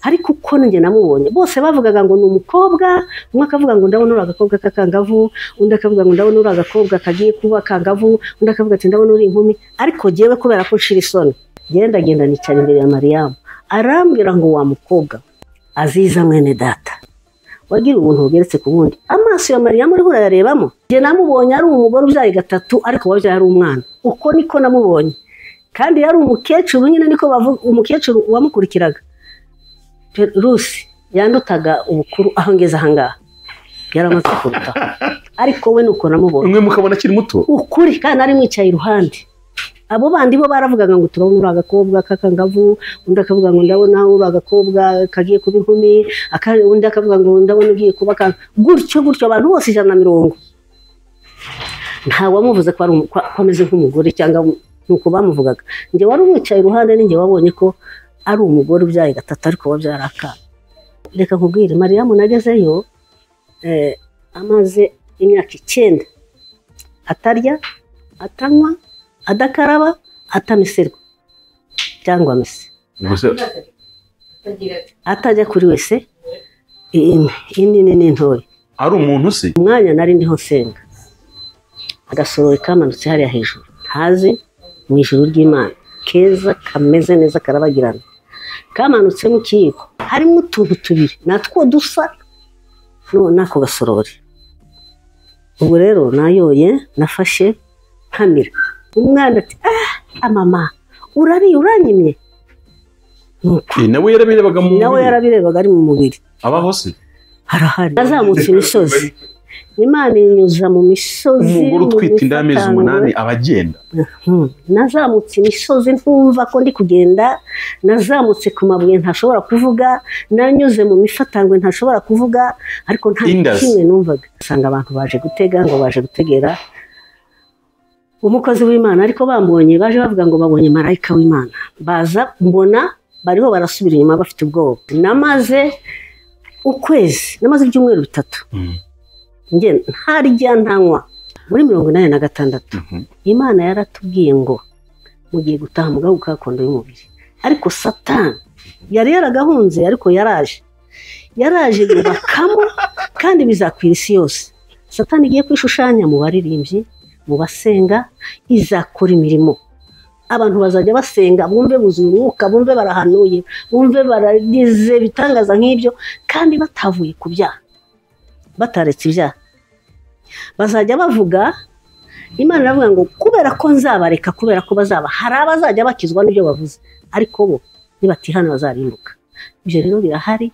ariko uko njye namubonye bose bavugaga ngo ni umukobwa umwe akavuga ngo ndabona uri agakobwa k'akangavu undi akavuga ngo ndabona uri agakobwa kagiye kuba akangavu undi akavuga ati ndabona uri inkumi ariko jyewe kubera ko nshira isoni genda genda nicara imbere ya mariyamu arambwira ngo wa mukobwa aziza mwene data wagira ubuntu bugeretse ku bundi amaso ya mariyamu uriho urayarebamo njye namubonye ari umugore ubyaye gatatu ariko wabyaye ari umwana uko niko namubonye kandi yari umukecuru nyine niko bavuga umukecuru wamukurikiraga rusi yandutaga ubukuru aho ngeze ahangaha yari amaze kurutaho ariko we ni uko namubonye umwe mukabona akiri muto ukuri kandi ari mwicaye iruhande abo bandi bo baravugaga ngo turabona uri agakobwa k'akangavu undi akavuga ngo ndabona uri agakobwa kagiye kuba inkumi aka- undi akavuga ngo ndabona ugiye kuba akantu gutyo gutyo abantu bose ijana na mirongo ntawamuvuze ko ari umu- ko- ko ameze nk'umugore cyangwa ni uko bamuvugaga njye wari umwicaye iruhande ninjye wabonye ko ari umugore ubyaye gatatu ariko wabyara akana reka nkubwire mariyamu nagezeyo eh, amaze imyaka icyenda atarya atanywa adakaraba atamiserwa cyangwa mese gusa atajya kuri wese in- inini n'intoya ari umuntu se umwanya nari ndiho nsenga agasorori kamanutse hariya hejuru ntazi mu ijuru ry'imana keza kameze neza karabagirana kamanutsemo ikiyiko harimo utuntu tubiri natwo dusa no- n'ako gasorori ubwo rero nayoye nafashe nkamira umwana ati ah amama urariye uranyimye Nuko Eh, nawe yarabirebaga mu nawe yarabirebaga ari mu mubiri abaho se harahari yazamutse imisozi imana inyuza mu misozi umugore mu utwite inda y'amezi mifatangwe. umunani aba agenda Mhm. nazamutse imisozi ntumva ko ndi kugenda nazamutse ku mabuye ntashobora kuvuga nanyuze mu mifatangwe ntashobora kuvuga ariko nta na Indus. kimwe numvaga usanga abantu baje gutega ngo baje gutegera umukozi w'imana ariko bambonye baje bavuga ngo babonye marayika w'imana baza mbona bariho barasubira inyuma bafite ubwoba namaze ukwezi namaze ibyumweru bitatu Mm. njye ntarya ntanywa muri mirongo inani na gatandatu Mhm. imana yaratubwiye ngo mugiye gutaha mugahugu ka kondo y'umubiri ariko satani yari yaragahunze ariko yaraje yaraje yubakamo kandi bizakwira isi yose satani igiye kwishushanya mu baririmbyi mu basenga izakora imirimo abantu bazajya basenga bumve buzuye umwuka bumve barahanuye bumve baragize ibitangaza nk'ibyo kandi batavuye ku byaha bataretse ibyaha bazajya bavuga imana iravuga ngo kubera ko nzabareka kubera ko bazaba hari abazajya bakizwa n'ibyo bavuze ariko bo nibatihanira bazarimbuka ibyo rero birahari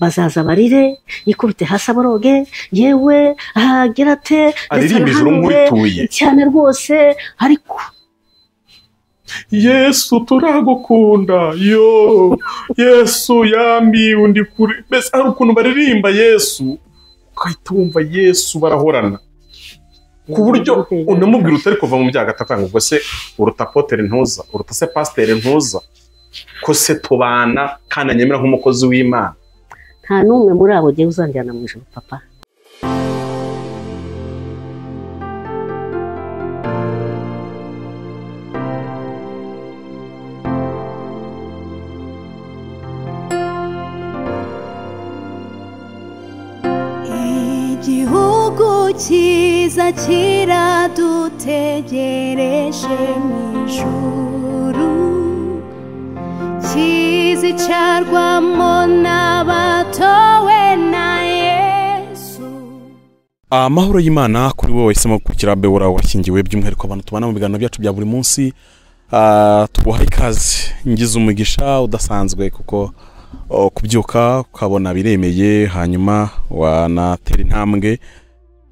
bazaza barire yikubite hasi aboroge yewe ahagira ate aririmba ijuru nk'urituye cyane rwose ariko yesu turagukunda yo yesu yambiwe undi kure mbese hari ukuntu baririmba yesu ugahita wumva yesu barahorana ku buryo unamubwira utari kuva mu byaha gatatu ngo ubwo se uruta potere ntuza uruta se pasiteri ntuza ko se tubana kandi anyemera nk'umukozi w'imana nta n'umwe muri abo ugiye uzanjyana mu ijoro papa igihugu cyiza kiradutegereje mu ijuru kizicarwamo n'abatowe na yesu amahoro y'imana kuri wowe wahisemo gukurikira bewura washyingiwe by'umwihariko abantu tubana mu biganiro byacu bya buri munsi Ah, tuguha ikaze ngize umugisha udasanzwe kuko oh, kubyuka ukabona biremeye hanyuma wanatera intambwe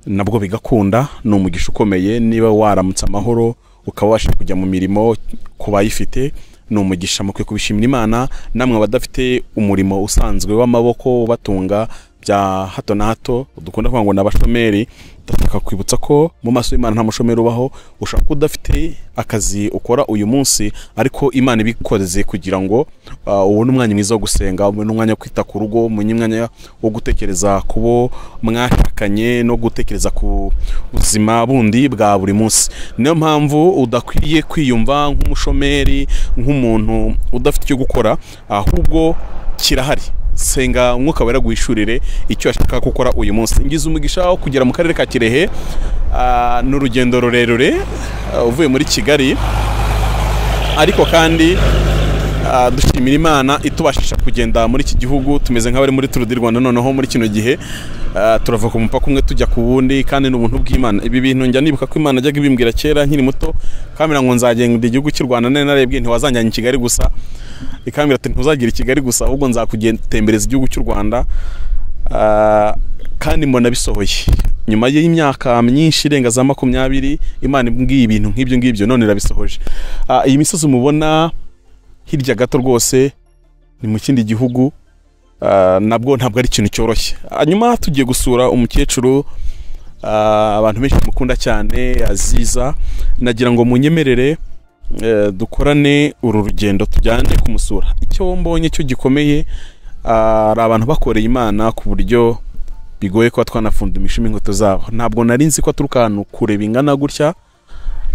nabwo bigakunda ni umugisha ukomeye niba waramutse amahoro ukaba wabasha kujya mu mirimo ku bayifite ni umugisha mukwiye kubishimira imana namwe abadafite umurimo usanzwe w'amaboko ubatunga bya hato na hato dukunda kuvuga ngo ni abashomeri ndashaka kwibutsa ko mu maso y'imana nta mushomeri ubaho ushobora kuba udafite akazi ukora uyu munsi ariko imana ibikoreze kugira ngo uh, ubone umwanya mwiza wo gusenga ubone umwanya wo kwita ku rugo umenye umwanya wo gutekereza ku bo mwashakanye no gutekereza ku buzima bundi bwa buri munsi niyo mpamvu udakwiye kwiyumva nk'umushomeri nk'umuntu udafite icyo gukora ahubwo kirahari senga umwuka wera guhishurire icyo ashaka gukora uyu munsi ngize umugisha wo kugera mu karere ka kirehe ah, ni urugendo rurerure ah, uvuye muri kigali ariko kandi ah, dushimira imana itubashisha kugenda muri iki gihugu tumeze nk'abari muri turu di rwanda noneho muri kino gihe ah, turava ku mupaka umwe tujya ku wundi kandi ni ubuntu bw'imana ibi bintu njya nibuka ko imana yajyaga ibimbwira kera nkiri muto kamera ngo nzagenda igihugu cy'u rwanda nari narebwe ntiwazanjyana i kigali gusa ikambwira ati ntuzagira i kigali gusa ahubwo nzakugendereza igihugu cy'u rwanda Ah, kandi mbona bisohoye nyuma y'imyaka myinshi irenga za makumyabiri imana imbwiye ibintu nk'ibyo ngibyo none irabisohoje Ah, iyi misozi mubona hirya gato rwose ni mu kindi gihugu Ah, nabwo ntabwo ari ikintu cyoroshye hanyuma tugiye gusura umukecuru ah, abantu benshi bamukunda cyane aziza nagira ngo munyemerere eh, dukorane uru rugendo tujyane kumusura icyo mbonye cyo gikomeye ari abantu bakoreye imana ku buryo bigoye kuba twanafunda imishumi inkweto zabo ntabwo nari nzi ko aturuka ahantu kure bingana gutya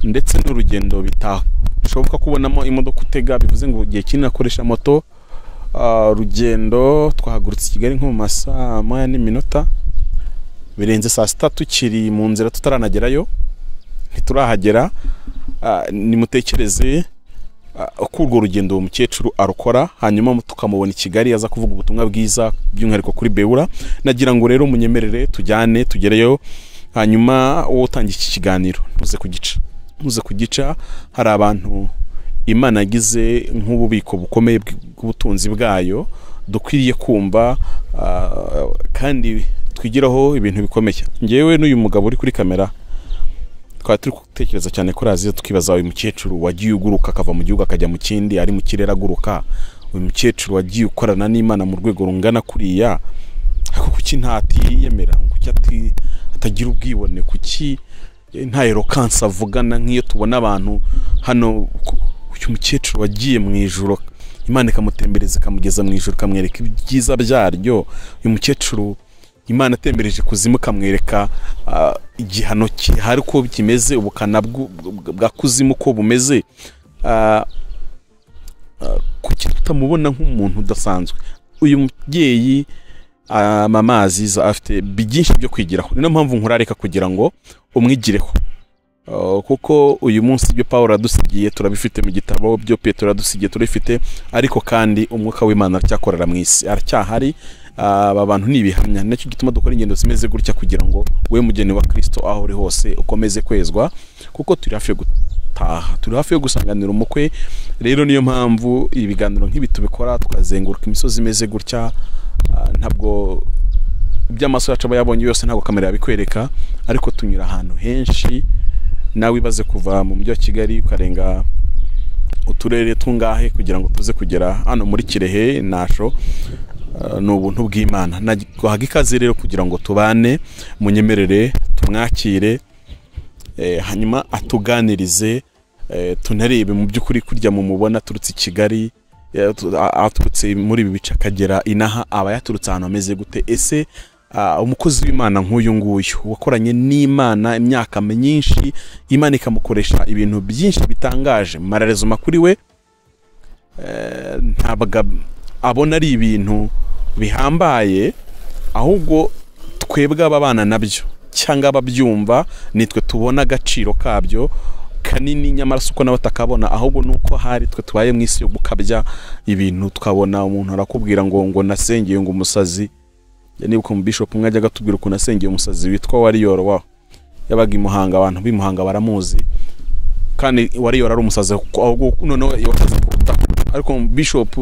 ndetse n'urugendo bitashoboka kubonamo imodoka utega bivuze ngo igihe kinini akoresha moto Ah, urugendo twahagurutse i kigali nko mu masaa moya n'iminota birenze saa sita tukiri mu nzira tutaranagerayo ntiturahagera Ah, nimutekereze ah, uko urwo rugendo uwo mukecuru arukora hanyuma mu- tukamubona i kigali aza kuvuga ubutumwa bwiza by'umwihariko kuri bewura nagira ngo rero munyemerere tujyane tugereyo hanyuma wowe utangiye iki kiganiro ntuze kugica ntuze kugica hari abantu imana yagize nk'ububiko bukomeye bw- bw'ubutunzi bwayo dukwiriye kumva ah, kandi twigiraho ibintu bikomeye ngewe n'uyu mugabo uri kuri kamera twari turi gutekereza cyane kuri aziya tukibaza uyu mukecuru wagiye uguruka akava mu gihugu akajya mu kindi ari mu kirere aguruka uyu mukecuru wagiye ukorana n'imana mu rwego rungana kuriya ariko kuki ntatiyemera kuki ati- atagira ubwibone kuki eh, nta erokansi avugana nk'iyo tubona abantu hano ku- uyu mukecuru wagiye mu ijoro imana ikamutembereza ikamugeza mu ijoro ikamwereka ibyiza byaryo uyu mukecuru imana atembereje kuzimu ikamwereka ah, igihano kihari uko kimeze ubukana bw'u- bw- bwa kuzimu uko bumeze Ah, ah, kuki tutamubona nk'umuntu udasanzwe uyu mubyeyi ah, mama aziza afite byinshi byo kwigiraho ni nayo mpamvu nkurareka kugira ngo umwigireho Ah, kuko uyu munsi ibyo pawulo yadusigiye turabifite mu gitabo byo petero yadusigiye turabifite ariko kandi umwuka w'imana aracyakorera mu isi aracyahari Ah, aba bantu ni ibihamya nacyo gituma dukora ingendo zimeze gutya kugira ngo we mugeni wa kirisito aho uri hose ukomeze kwezwa kuko turi hafi yo gutaha turi hafi yo gusanganira umukwe rero niyo mpamvu ibiganiro nk'ibi tubikora tukazenguruka imisozi imeze gutya Ah, ntabwo iby'amaso yacu aba yabonye yose ntabwo kamera yabikwereka ariko tunyura ahantu henshi nawe ibaze kuva mu mujyi wa kigali ukarenga uturere tungahe kugira ngo tuze kugera hano muri kirehe nasho Uh, ni ubuntu bw'imana nagwahaga ikaze rero kugira ngo tubane munyemerere tumwakire eh, hanyuma atuganirize eh, tunarebe mu by'ukuri kurya mumubona aturutse i kigali eh, atu- a- aturutse muri ibi bice akagera inaha aba yaturutse ahantu ameze gute ese ah, umukozi w'imana nk'uyu nguyu wakoranye n'imana imyaka myinshi imana ikamukoresha ibintu byinshi bitangaje mararezuma kuri we eh, ntabwo ab- abona ari ibintu bihambaye ahubwo twebwe ababana nabyo cyangwa ababyumva nitwe tubona agaciro kabyo kanini nyamara si uko nawe atakabona ahubwo ni uko hari twe tubaye mu isi yo gukabya ibintu tukabona umuntu arakubwira ngo ngo nasengeye ngo umusazi nibuka mu bishop umwe ajyaga atubwira ukuntu asengeye umusazi witwa wariyoro wa yabaga i muhanga abantu b'i muhanga baramuzi kandi wariyoro ari umusazi ahubwo noneho wasaze ku butaka ariko bishop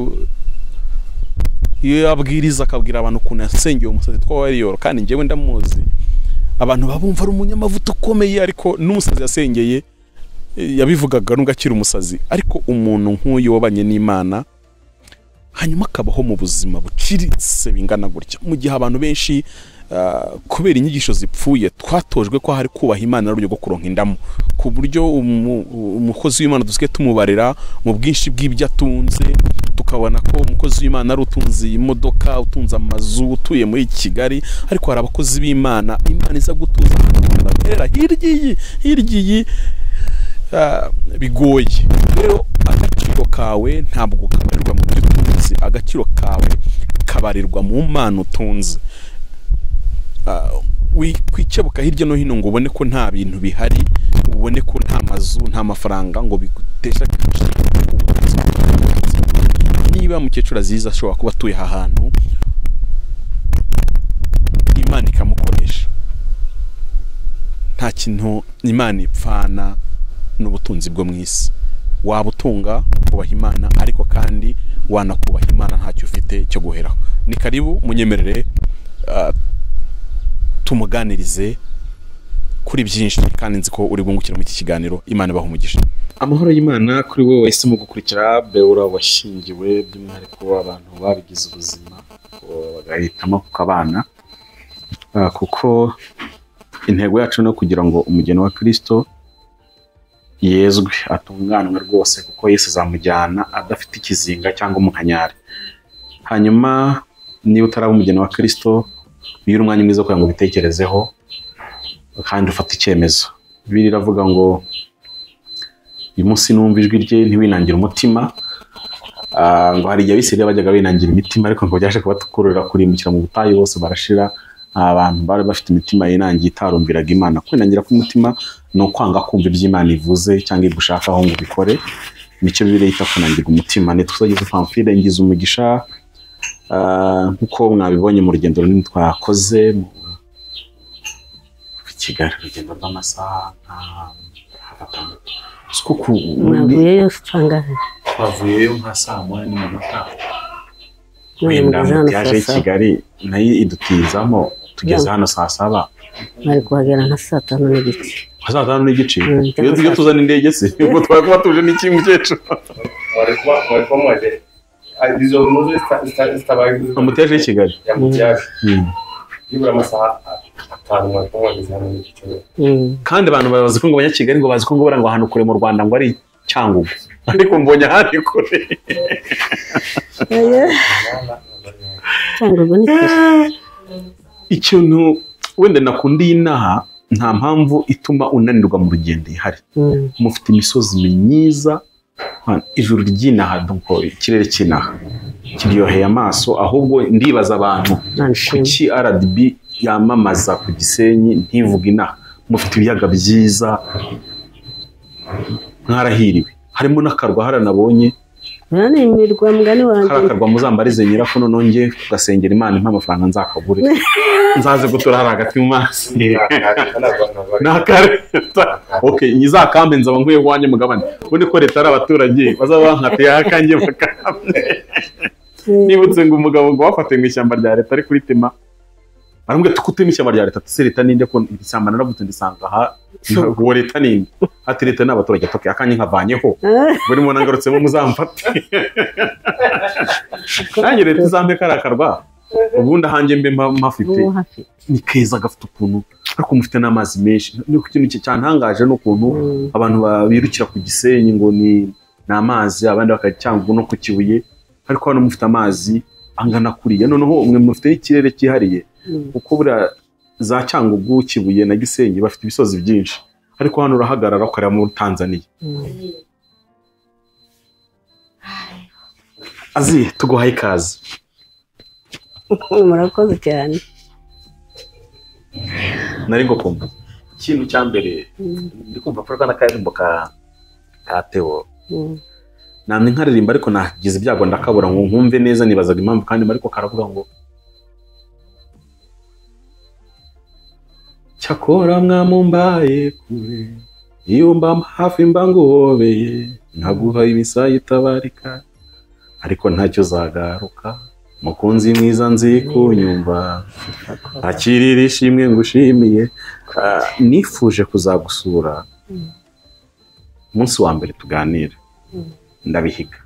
iyo yabwiriza akabwira abantu ukuntu yasengeye umusazi witwa wariyoro kandi njyewe ndamuzi abantu babumva ari umunyamavuta ukomeye ariko n'umusazi yasengeye eh, yabivugaga nubwo akiri umusazi ariko umuntu nk'uyu wabanye n'imana hanyuma akabaho mu buzima buciriritse bingana gutya mu gihe abantu benshi ah, kubera inyigisho zipfuye twatojwe ko hari kubaha imana n'uburyo bwo kuronka indamu ku buryo umu- umukozi w'imana dusigaye tumubarira mu bwinshi bw'ibyo atunze tukabona ko umukozi w'imana ari utunze iyi modoka utunze amazu utuye muri kigali ariko hari abakozi b'imana imana iza gutuza bakorera hirya iyi hirya iyi ah, bigoye rero agaciro kawe ntabwo kabarirwa mu byo utunze agaciro kawe ukabarirwa mu mpano utunze Ah, wikwicebuka hirya no hino ngo ubone ko nta bintu bihari ubone ko nta mazu nta mafaranga ngo bigutesha agaciro ubutunzi bwawe. niba mukecuru aziza ashobora kuba atuye aha hantu imana ikamukoresha nta kintu imana ipfana n'ubutunzi bwo mu isi waba utunga kubaha imana ariko kandi wanakubaha imana ntacyo ufite cyo guheraho ni karibu munyemerere ah, tumuganirize kuri byinshi kandi nzi ko uri bwungukire muri iki kiganiro imana ibaha umugisha amahoro y'imana kuri wowe wahisemo gukurikira beura washingiwe by'umwihariko abantu babigize ubuzima ko bagahitamo kukabana Ah, kuko intego yacu ni ukugira ngo umugeni wa kirisito yezwe atunganwe rwose kuko yesu azamujyana adafite ikizinga cyangwa umunkanyari hanyuma niba utaraba umugeni wa kirisito bigira umwanya mwiza wo kugira ngo ubitekerezeho kandi ufate icyemezo bibiri iravuga ngo uyu munsi numva ijwi rye ntiwinangire umutima Ah, ngo hari igihe abisirayeli bajyaga binangira imitima ariko ngo byaje kubatukururira kurimbukira mu butayu bose barashira abantu bari bafite imitima yinangiye itarumbiraga imana kwinangira k'umutima ni ukwanga kumva ibyo imana ivuze cyangwa ibyo ushaka aho ngo ubikore nicyo bibiliya yita kunangirwa umutima ntituzageze pamfire ngize umugisha Ah, nk'uko mwabibonye mu rugendo runini twakoze mu mu kigali urugendo rw'amasaha nka atandatu siko ku mwavuyeyo sangahe twavuyeyo nka saa moya n'iminota none wenda mugeze hano yaje saa i saba kigali nayo idutizamo tugeze Yeah. hano saa saba bari kuhagera nka saa tanu n'igice nka saa tanu n'igice Mm, iyo iyo tuzana indege se ubwo twari kuba tuje n'iki mukecuru walikuwa walikuwa mwede izo nkuru amuteje i Kigali yamuteje Mm. yibura amasaha atanu mwarimu mwageze hano n'igiciro Mm. kandi abantu bazi ko ngo abanyakigali ngo bazi ko ngo bura ngo ahantu kure mu rwanda ngo ari cyangugu ariko mbonye ahandi kure cyangwa ubwo ni kure ikintu wenda nakunda iyi naha nta mpamvu ituma unanirwa mu rugendo ihari Mm. mufite imisozi myiza ha, ijuru ry'inaha donc ikirere cy'inaha kiryoheye amaso ahubwo ndibaza abantu Imana ishimwe kuki rdb yamamaza ku gisenyi ntivuge inaha mufite ibiyaga byiza mwarahiriwe harimo n'akarwa haranabonye Uriya ni imirwa mugani wanjye kariya karwa muzambarize nyirako noneho nge kugasengera imana impa amafaranga nzakagure nzaze gutura hari hagati mu mazi nakareta okay nyizakambe nzaba nkwiye wanjye mugabane ubundi ko leta ari abaturage bazaba bankatiye akanjye bakambe nibutse ngo umugabo ngo wafatiwe mu ishyamba rya leta ari kuritema baramubwira ati kutema ishyamba rya leta ese leta ninde ko iri shyamba naravutse ndisanga aha uwo leta ninde ati leta ni abaturage ati okay akanjye nkavanyeho ubwo ni mubona ngarutsemo muzamfate nanjye leta izampe kariya karwa ubundi ahanjye mbe mpa- mpafite uwo hafite ni keza gafite ukuntu ariko mufite n'amazi menshi ni ku kintu cyantangaje ni ukuntu Mm. abantu ba- birukira ku gisenyi ngo ni ni amazi abandi bakacyangwa no ku kibuye ariko hano mufite amazi angana kuriya noneho mwe mufite ikirere cyihariye Mm. kuko buriya za cyangugu kibuye na gisenyi bafite ibisozi byinshi ariko hano urahagarara ukareba muri tanzaniya Mm. azi tuguhaye ikaze murakoze cyane nari ngo kumva ikintu cya mbere Mm. ndi kumva ko n'akaririmbo ka ka teo Mm. namwe nkaririmba ariko nagize ibyago ndakabura ngo nkumve neza nibazaga impamvu kandi ariko karavuga ngo cyakora mwamumbaye kure iyo mba hafi mba nguhobeye nkaguha imisaya itabarika ariko ntacyo uzagaruka mukunzi mwiza nzi kunyumva akirira ishimwe ngushimiye Ah, nifuje kuzagusura umunsi wa mbere tuganira ndabihiga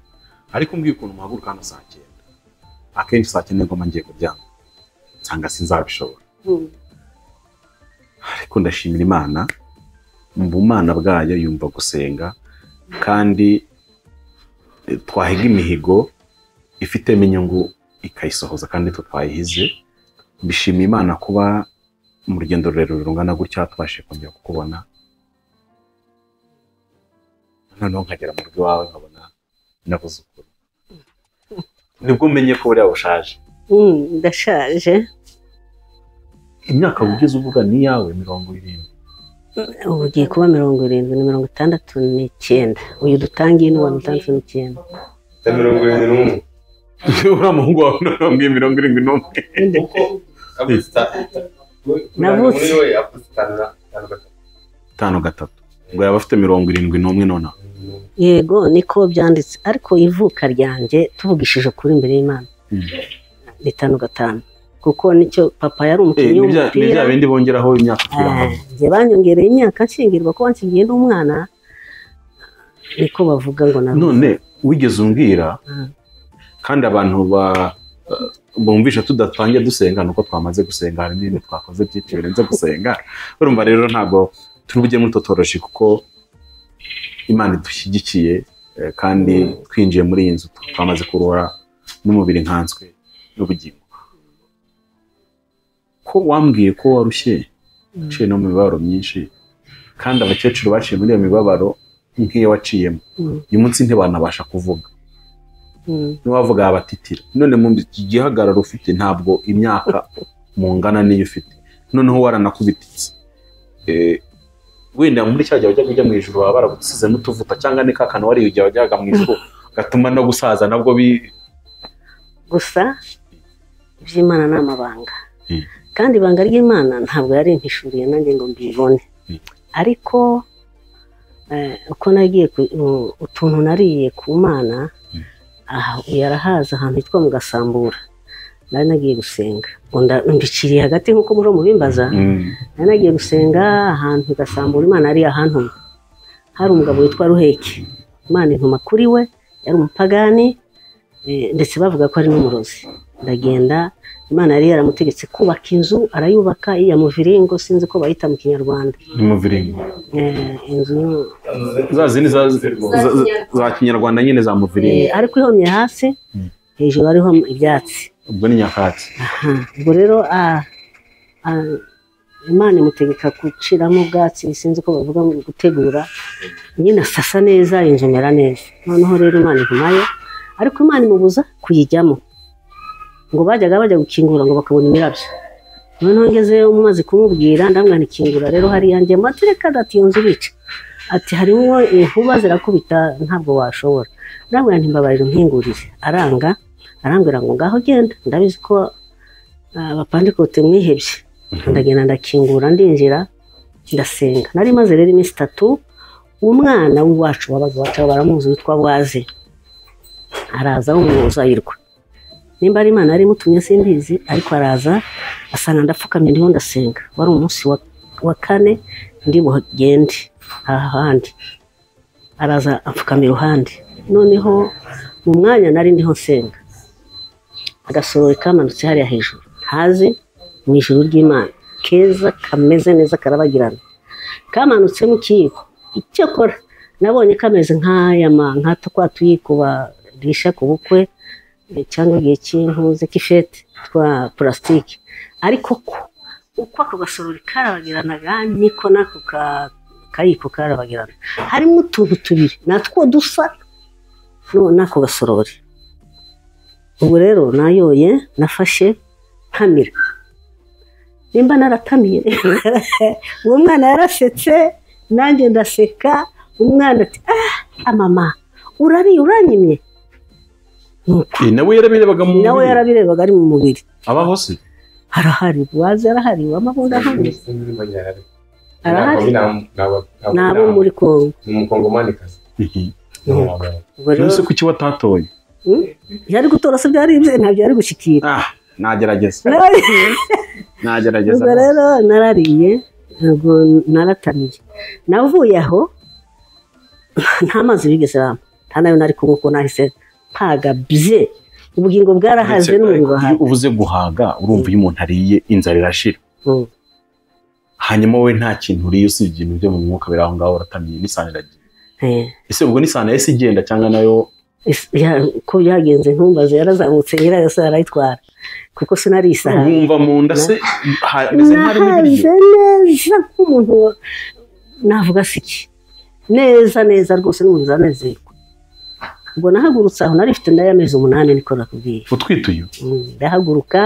ariko mbwiye ukuntu muhaguruka hano saa cyenda akenshi saa cyenda ngoma ngiye kuryama nsanga sinzabishobora Mm. ariko ndashimira imana mu bumana bwayo yumva gusenga kandi eh, twahiga imihigo ifitemo inyungu ikayisohoza kandi nitwe twayihize mbishimiye imana kuba mu rugendo rurerure rungana gutya tubashije kongera kukubona noneho nkagera mu rugo iwawe nkabona n'abuzukuru nibwo umenye ko buriya bushaje Mm, ndashaje imyaka wigeze uvuga ni iyawe mirongo irindwi ubu ugiye kuba mirongo irindwi na mirongo itandatu n'icyenda uyu dutangiye ni uwa mirongo itandatu n'icyenda ya mirongo irindwi n'umwe uriya muhungu wawe ntabwo mirongo irindwi n'umwe kuko avuze itanu Navutse. muri we avuze itanu na- itanu gatatu itanu gatatu ngo yaba afite mirongo irindwi n'umwe nonaha yego niko byanditse ariko ivuka ryanjye tuvugishije ukuri imbere y'imana Mm. ni itanu gatanu kuko nicyo papa yari Eh, umukinnyi ni bya- ni w'umupira bya bindi bongeraho imyaka kugira ngo njye banyongereye imyaka nshingirwa kuba nshingiriye n'umwana niko bavuga ngo na none wigeze umbwira Mm. kandi abantu ba eh, bumvisha tudatangiye dusenga nuko twamaze gusenga hari n'ibintu twakoze byinshi birenze gusenga urumva rero ntabwo turi bujye muri totoroshi kuko imana idushyigikiye eh, kandi twinjiye muri iyi nzu twamaze kuruhura n'umubiri nkanswe n'ubugingo ko wambwiye ko warushye uciye no mu mibabaro myinshi kandi abakecuru baciye muri iyo mibabaro nk'iyo waciyemo Mm, uyu munsi ntibanabasha kuvuga mm. ntiwavuga abatitira none mu gihagararo ufite ntabwo imyaka mungana n'iyo ufite noneho waranakubititse Eh, wenda muri cya gihe wajyaga ujya mu ijuru baba baragusizemo utuvuta cyangwa ni kakana wariye igihe wajyaga mu ijuru gatuma no gusaza nabwo bi gusa iby'imana ni amabanga Mm. kandi ibanga ry'imana ntabwo yari impishuriye nanjye ngo mbibone Mm. ariko eh, uko nagiye ku- u- utuntu nariye ku mana aha yarahaza ahantu hitwa mu gasambura nari nagiye gusenga ngo nda- mbiciriye hagati nk'uko muri mubimbaza nari nagiye gusenga ahantu i gasambura imana yari yahantuma hari umugabo witwa ruheke imana intuma kuri we yari umupagani eh, ndetse bavuga ko ari n'umurozi ndagenda imana yari yaramutegetse kubaka inzu arayubaka iya muviringo sinzi ko bayita mu kinyarwanda ni mu viringo Eh, inzu za zindi za za- za- za kinyarwanda nyine za mu eh, viringo ariko ihomye hasi hejuru hariho ibyatsi ubwo ni nyakatsi Aha, ubwo rero ah, ah, imana imutegeka guciramo ubwatsi sinzi ko bavuga ngo gutegura nyine asasa neza inzu imera neza noneho rero imana intumayo ariko imana imubuza kuyijyamo ngo bajyaga bajya gukingura ngo bakabona imirabyo noneho ngezeyo umaze kumubwira ndamwana ikingura rero hariya njye matereka ati iyo nzu ibice ati harimo inkuba zirakubita ntabwo washobora ndamwana ntimbabarira umpingurire aranga arambwira ngo ngaho genda ndabizi ko Ah, abapandikote mwihebye ndagenda ndakingura ndinjira ndasenga nari maze rero iminsi itatu umwana w'iwacu wabaga iwacu baramuzi witwa bwaze araza w'umuyobozi ayirwa nimba ari imana yari imutumye simbizi ariko araza asanga ndapfukamye ndiho ndasenga wari umunsi wa, wa kane ndi bugende aha handi araza apfukama iruhande noneho mu mwanya nari ndiho nsenga agasorori kamanutse hariya hejuru ntazi mu ijuru ry'imana keza kameze neza karabagirana kamanutse mu kiyiko icyakora nabonye kameze nk'aya ma- nka twa tuyiko barisha ku bukwe eh, cyangwa igihe cy'intuze k'ifete twa purasitike ariko ko uko ako gasorori karabagiranaga niko n'ako ka- kayiko karabagirana harimo utuntu tubiri natwo dusa no- n'ako gasorori ubu rero nayoye nafashe ntamira nimba naratamiye uwo mwana yarasetse nanjye ndaseka umwana ati ah amama urariye uranyimye Nuko Eh, nawe yarabirebaga mu nawe mubiri. yarabirebaga ari mu mubiri abaho se arahari wazi arahari wamabunda ahari Ntabwo arahari bina- ntabwo- ntabwo ni abo bina- muri kongo ni umukongomanikazi Nuko. Ubwo rero, nonese kuki watatoye yari gutora se byari ibye ntabyo yari gushyikira ah nagerageza ubwo nagerageza rero narariye ntabwo naratamiye navuye aho nta mazi bigeze bampa nta nayo nari kunywa kuko nahise mpaga bye ubugingo bwarahaze n'umubiri iyo wahaze ubuze guhaga urumva iyo umuntu ariye inzara irashira Mm. hanyuma wowe nta kintu uriye usibye ibintu byo mu mwuka biri aho ngaho uratamiye n'isahani iragiye Eh, ese ubwo n'isahani yahise igenda cyangwa nayo is- ya- uko byagenze ntumbaze yarazamutse nyirayo se arayitwara kuko sinari isahani wumva mu nda se ha- meze nk'aho harimo nahaze ibiryo neza nk'umuntu wa- navuga siki neza neza rwose n'umuntu zanezerwa ubwo nahagurutse aho nari mfite ndayo amezi umunani niko nakubwiye utwituye Mm, ndahaguruka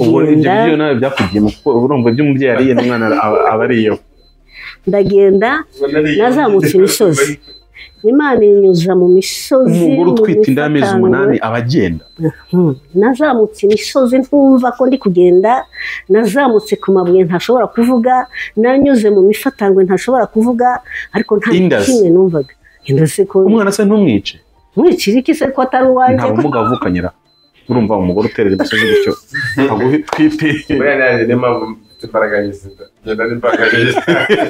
ubwo ibyo ndagenda byo nawe byakugiyemo kuko urumva ibyo umubyeyi ariye n'umwana aba- aba ariyeho ndagenda nazamutse imisozi imana inyuza mu misozi umugore mu utwite inda y'amezi mifatangwe. umunani aba agenda Hmm. nazamutse imisozi ntumva ko ndi kugenda nazamutse ku mabuye ntashobora kuvuga nanyuze mu mifatangwe ntashobora kuvuga ariko nta Indus. kimwe numvaga indasi ko umwana se ntumwice nkurikirike se ko atari uwanjye nta bumuga avukanyira urumva umugore uterera imisozi gutyo aguha itwite buriya naje niyo mpamvu mfite imbaraga y'izida ngenda n'imbaraga y'izida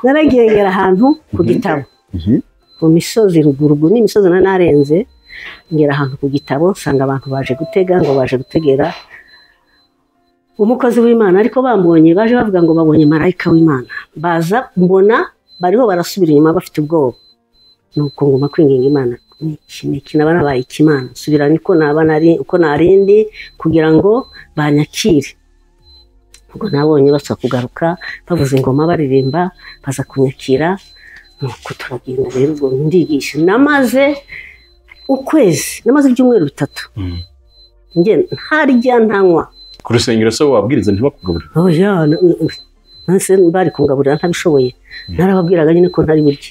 naragendera ahantu ku gitabo Mhm. ku misozi rugurugu ni imisozi nari narenze ngera ahantu ku gitabo nsanga abantu baje gutega ngo baje gutegera umukozi w'imana ariko bambonye baje bavuga ngo babonye marayika w'imana baza mbona bariho barasubira inyuma bafite ubwoba nuko nguma kwinginga imana iki ni iki naba nabaye ikimana subira niko naba nari uko narindi kugira ngo banyakire ubwo nabonye basa kugaruka bavuza ingoma baririmba baza kunyakira nuko turagenda rero ubwo ndigisha namaze ukwezi namaze ibyumweru bitatu njye ntarya ntanywa ku rusengero se wabwiriza ntibakugaburire oya n- n- nahise bari kungaburira ntabishoboye narababwiraga nyine ko ntari burye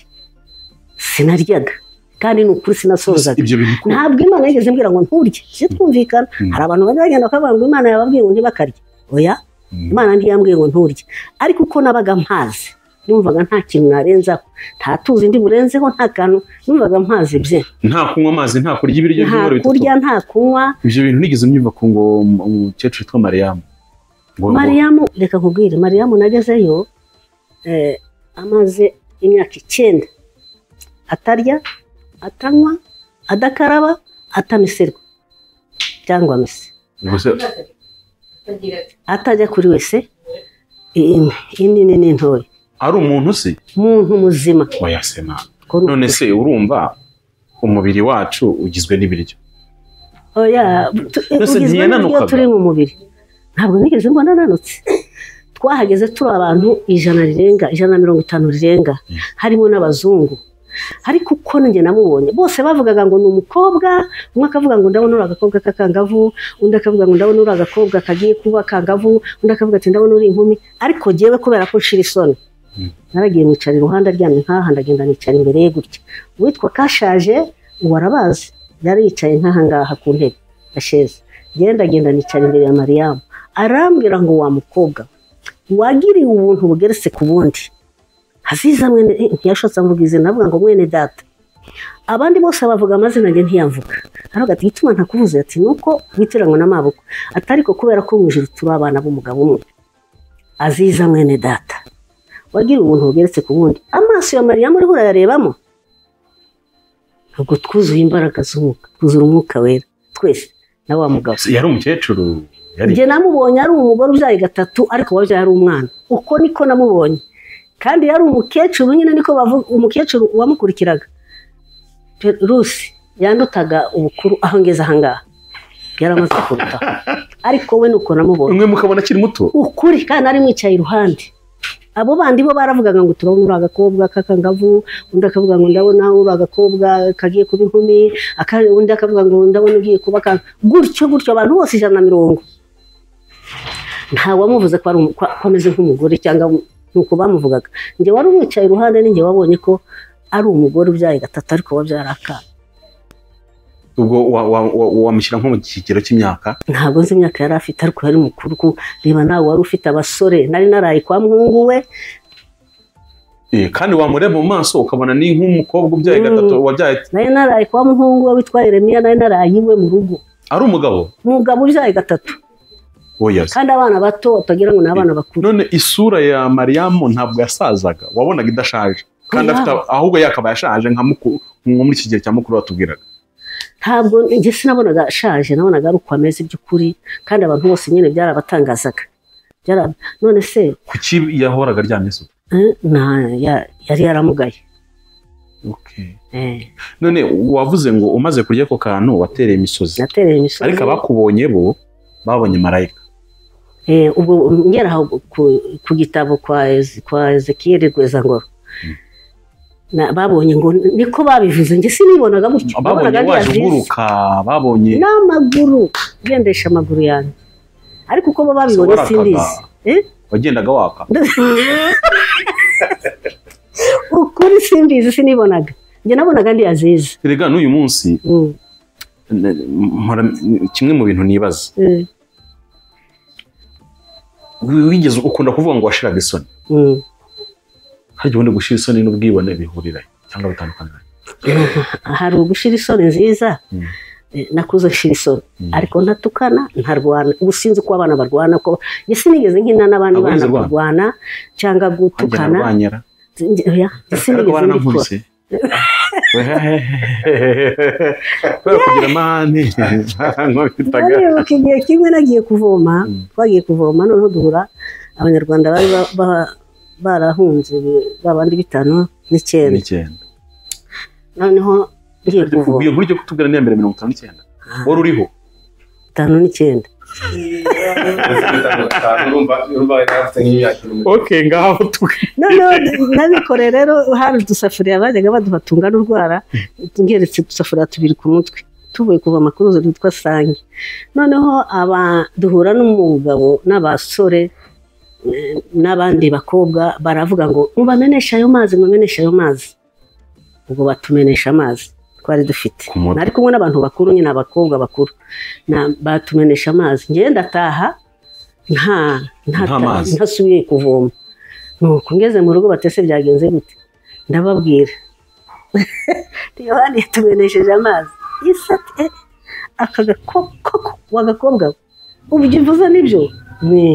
sinaryaga kandi ni ukuri sinasozaga ibyo bintu ko- ntabwo imana yigeze mbwira ngo nturye twumvikana Mm. hari abantu bajya bagenda bakavuga ngo imana yababwiye ngo ntibakarye oya Mm. imana ntiyambwiye ngo nturye ariko uko nabaga mpazi numvaga nta kintu narenzaho nta tuzi ndi burenzeho nta kantu numvaga mpazi bye nta kunywa amazi nta kurya ibiryo nta by'umweru bitatu kurya nta kunywa ibyo bintu nigeze nyumva ku ngo um- umukecuru witwa mariyamu ngo ngo- mariyamu reka nkubwire mariyamu nagezeyo eh, amaze imyaka icyenda atarya atanywa adakaraba atamiserwa cyangwa mese ngo se atajya kuri wese in- inini n'intoya ari umuntu se muntu muzima wayasema Ko ni none se urumva umubiri wacu ugizwe n'ibiryo oya tu- Mbese ugizwe n'ibyo ntiyananukaga? turi mu mubiri ntabwo nigeze mbona nanutse twahageze turi abantu ijana rirenga ijana na mirongo itanu rirenga harimo n'abazungu ariko uko njye namubonye bose bavugaga ngo ni umukobwa umwe akavuga ngo ndabona uri agakobwa k'akangavu undi akavuga ngo ndabona uri agakobwa kagiye kuba kangavu undi akavuga ati ndabona uri inkumi ariko ngewe kubera ko nshira isoni naragiye nicara iruhande aryamye nk'aha ndagenda nicara imbere ye gutya uwitwa kashaje uwo arabazi yari yicaye nk'aha ngaha ku ntebe asheze genda genda nicara imbere ya mariyamu arambwira ngo wa mukobwa we, wagiriye ubuntu bugeretse ku bundi aziza mwene eh, ntiyashotse amvuga izina avuga ngo mwene data abandi bose bavuga amazina njye ntiyamvuga aravuga ati gituma ntakuvuze ati nuko witiranywe n'amaboko atari ko kubera ko mu ijuru turi abana b'umugabo umwe aziza mwene data wagiriye ubuntu bugeretse ku bundi amaso ya mariyamu uriho urayarebamo ntabwo twuzuye imbaraga z'umwuka twuzura umwuka wera twese na wa mugabo Se yari umukecuru yari njye namubonye ari umugore ubyaye gatatu ariko wabyaye ari umwana uko niko namubonye kandi yari umukecuru nyine niko bavuga umukecuru wamukurikiraga rusi yandutaga ubukuru aho ngeze aha ngaha yari amaze kurutaho ariko we ni uko namubonye umwe mukabona akiri muto ukuri kandi nari mwicaye iruhande abo bandi bo baravugaga ngo turabona uri agakobwa k'akangavu undi akavuga ngo ndabona uri agakobwa kagiye kuba inkumi aka- undi akavuga ngo ndabona ugiye kuba akantu gutyo gutyo abantu bose ijana na mirongo nta wamuvuze ko ari umu- ko- ko ameze nk'umugore cyangwa nuko bamuvugaga njye wari umwicaye iruhande ninjye wabonye ko ari umugore ubyaye gatatu ariko wabyara akana ubwo wa- wa- wa- wamushyira nko mu kigero cy'imyaka ntabwo nzi imyaka yari afite ariko yari mukuru kuko reba nawe wari ufite abasore nari naraye kwa muhungu we Eh, kandi wamureba mu maso ukabona ni nk'umukobwa ubyaye Mm. gatatu wabyaye nari naraye kwa muhungu we witwa Yeremiya nari naraye iwe mu rugo ari umugabo umugabo ubyaye gatatu oya se. kandi abana bato batagira ngo ni abana bakuru none isura ya mariyamu ntabwo yasazaga wabonaga idashaje kandi Oya. afite ahubwo yakabaye ashaje nka mukuru nko muri iki gihe cya mukuru batubwiraga ntabwo njye sinabonaga ashaje nabonaga ari uko ameze by'ukuri kandi abantu bose nyine byarabatangazaga Byara- none se kuki yahoraga aryamye se eh, nta ya- yari yaramugaye Okay. Eh, none wavuze ngo umaze kurya ako kantu watereye imisozi natereye imisozi ariko abakubonye bo babonye marayika Eh, ubwo ngera aho ku, ku gitabo kwa Eze- kwa Ezekiel Rwezangoro Na- babonye ngo niko babivuze njye sinibonaga gutyo babonye ariya waje bisi. uguruka babonye n'amaguru gendesha amaguru yanjye ariko uko bo babibonye Warakaga. sindizi Eh? wagendaga waka ukuri simbizi sinibonaga njye nabonaga ndi aziza erega n'uyu munsi Mm, n- mpora kimwe mu bintu nibaza mm, wi- wigeze ukunda kuvuga ngo washiraga isoni mm. harya ubundi gushira isoni n'ubwibone bihurirayo cyangwa bitandukanirayo hari ugushira isoni nziza Mm. eh, nakuze nshira isoni Mm. ariko ntatukana ntarwana ubu sinzi uko abana barwana ko njye sinigeze nkina n'abandi Ntabwo bana wigeze urwana? kurwana cyangwa nkagera gutukana arwanyara Njye- oya, ariko sinigeze mbikora baranankubise kubera kugira amahane nkubitaga ndaribuka igihe kimwe nagiye kuvoma Mm. twagiye kuvoma noneho duhura abanyarwanda bari ba- ba- barahunze babandi bitanu n'icyenda n'icyenda noneho ngiye kuvoma kubwira nk'uryo kutubwira n'iya mbere mirongo itanu n'icyenda wari uriho bitanu n'icyenda oke ngaho twe noneho nabikore rero hari udusafuriya bajyaga baduha tungana urwara ngeretse udusafuriya tubiri ku mutwe tuvuye kuvoma kuri uruzi rwitwa sange noneho aba duhura n'umugabo n'abasore eh, n'abandi bakobwa baravuga ngo mubameneshe ayo mazi mubameneshe ayo mazi ubwo batumenesha amazi twari dufite Ku mutwe. nari kumwe n'abantu bakuru nyine abakobwa bakuru Na- batumenesha amazi ngewe ndataha nta Nta mazi. ntasubiye kuvoma nuko ngeze mu rugo batese byagenze gute ndababwira yohani yatumenesheje amazi isate eh, aka gakoko wagakobwa we, ubyo uvuze nibyo Ni.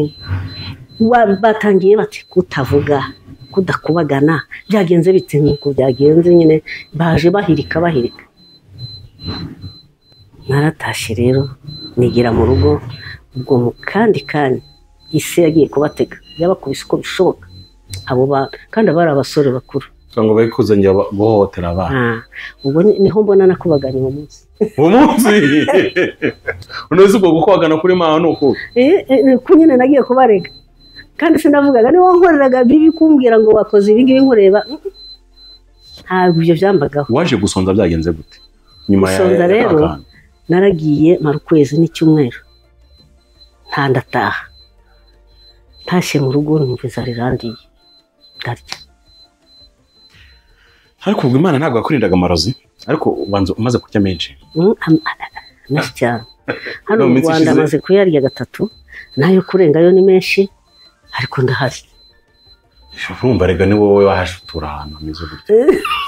Wa- batangiye bati kutavuga kudakubagana byagenze bite nuko byagenze nyine baje bahirika bahirika naratashye rero nigira mu rugo ubwo mu kandi kanya isi yagiye kubatega yabakubise uko bishoboka abo ba- kandi aba ari abasore bakuru cyangwa bari kuzangira guhohotera abana Ah, ubwo ni- niho mbona nakubaganye uwo munsi uwo munsi unoze ubwo gukwagana kuri mawe ni uku Eh, eh, eh, ko nyine nagiye kubarega kandi sinavugaga niba wankoreraga bibi kumbwira ngo wakoze ibi ngibi nkureba mm, mm. ntabwo ibyo byambagaho waje gusonza byagenze gute nyuma ya Gusonza rero? y'akana. naragiye mara ukwezi n'icyumweru nta ndataha ntashye mu rugo numva inzara irandiye ndarya ariko ubwo imana ntabwo yakurindaga amarozi ariko ubanza umaze kurya menshi Mm, am- a- a- a- menshi cyane hano No, mu minsi rwanda ishize. amaze kuyarya gatatu nayo kurengayo ni menshi ariko ndahari urumva rega ni wowe wahaje utura ahantu hameze gutya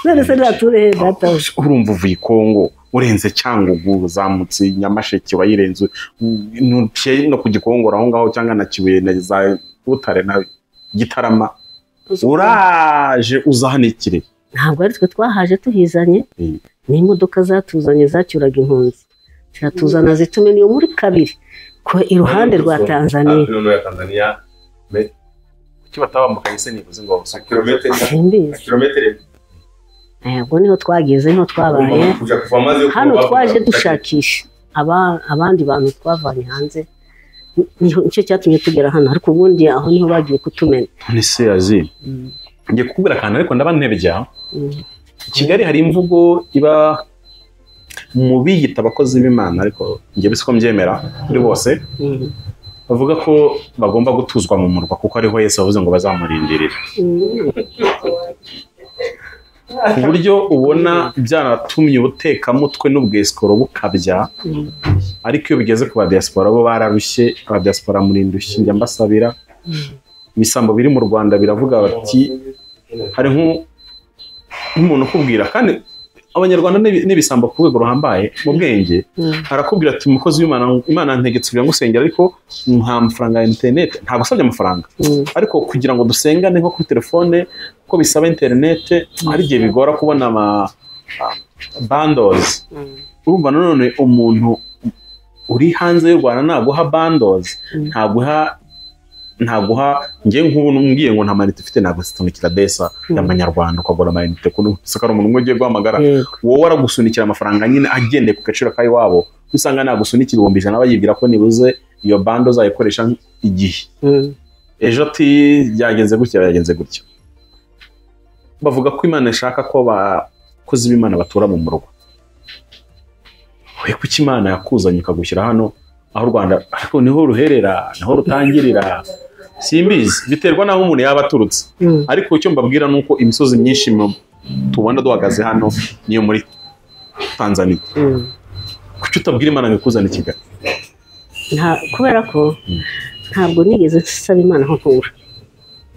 none se ntature data urumva uvuye i kongo urenze cyangugu uzamutse nyamasheke wayirenze ntuciye no ku gikongoro aho ngaho cyangwa na kibuye na za butare na gitarama uraje uza hano i Kirehe. ntabwo ari twe twahaje tuhizanye Mm. ni imodoka zatuzanye zacyuraga impunzi ziratuzana zituma niyo muri kabiri ko iruhande rwa tanzania kuki batabambukanye se nivuze ngo babasuke? simbizi Eh, ubwo niho twageze niho twabaye hano twaje dushakisha aba- abandi bantu twavanye hanze Ni- niho- nicyo cyatumye tugera hano ariko ubundi aho niho bagiye kutumena none se yazi ngiye kukubwira akantu ariko ndaba ntebya Mm. i kigali hari imvugo iba mu biyita abakozi b'imana ariko njye bisiko mbyemera kuri bose Mm. bavuga ko bagomba gutuzwa mu murwa kuko ariho yesu bavuze ngo bazamurindirira Mm. ku buryo ubona byaratumye ubutekamutwe n'ubwesikoro bukabya Mm. ariko iyo bigeze ku badiyasipora bo bararushye abadiyasipora murindushye njya mbasabira ibisambo biri mu rwanda biravuga bati hari nk'u- nk'umuntu ukubwira kandi abanyarwanda n'ibi- n'ibisambo ku rwego ruhambaye mu bwenge Mm. arakubwira ati umukozi w'imana imana ntegetse kugira ngo usengere ariko nta mafaranga ya interinete ntabwo usabye amafaranga Mm. ariko kugira ngo dusengane nko kuri telefone kuko bisaba interinete hari igihe bigora kubona ama bandozi Mm. urumva nanone umuntu uri hanze y'u rwanda naguha bandozi ntaguha ntaguha ngewe nk'ubu ngiye ngo nta manite ufite ntabwo zitunikira desa y'amanyarwanda ukagura amayinite kuri isoko hari umuntu umwe ugiye guhamagara Yego. wowe aragusunikira amafaranga nyine agendeye ku gaciro k'iwabo usanga nagusunikira ibihumbi ijana bayibwira ko nibuze iyo bando uzayikoresha igihe Mm. ejo ati byagenze gutya byagenze gutya bavuga ko imana ishaka ko abakozi b'imana batura mu murwa we kuki imana yakuzanye ikagushyira hano aho u rwanda ariko niho ruherera niho rutangirira simbizi biterwa n'aho umuntu yaba aturutse Mm. ariko icyo mbabwira ni uko imisozi myinshi mu- tubona duhagaze hano niyo muri tanzaniya Mm. kuki utabwira imana ngo ikuzane i kigali Nta- kubera ko ntabwo nigeze nsaba imana aho ntura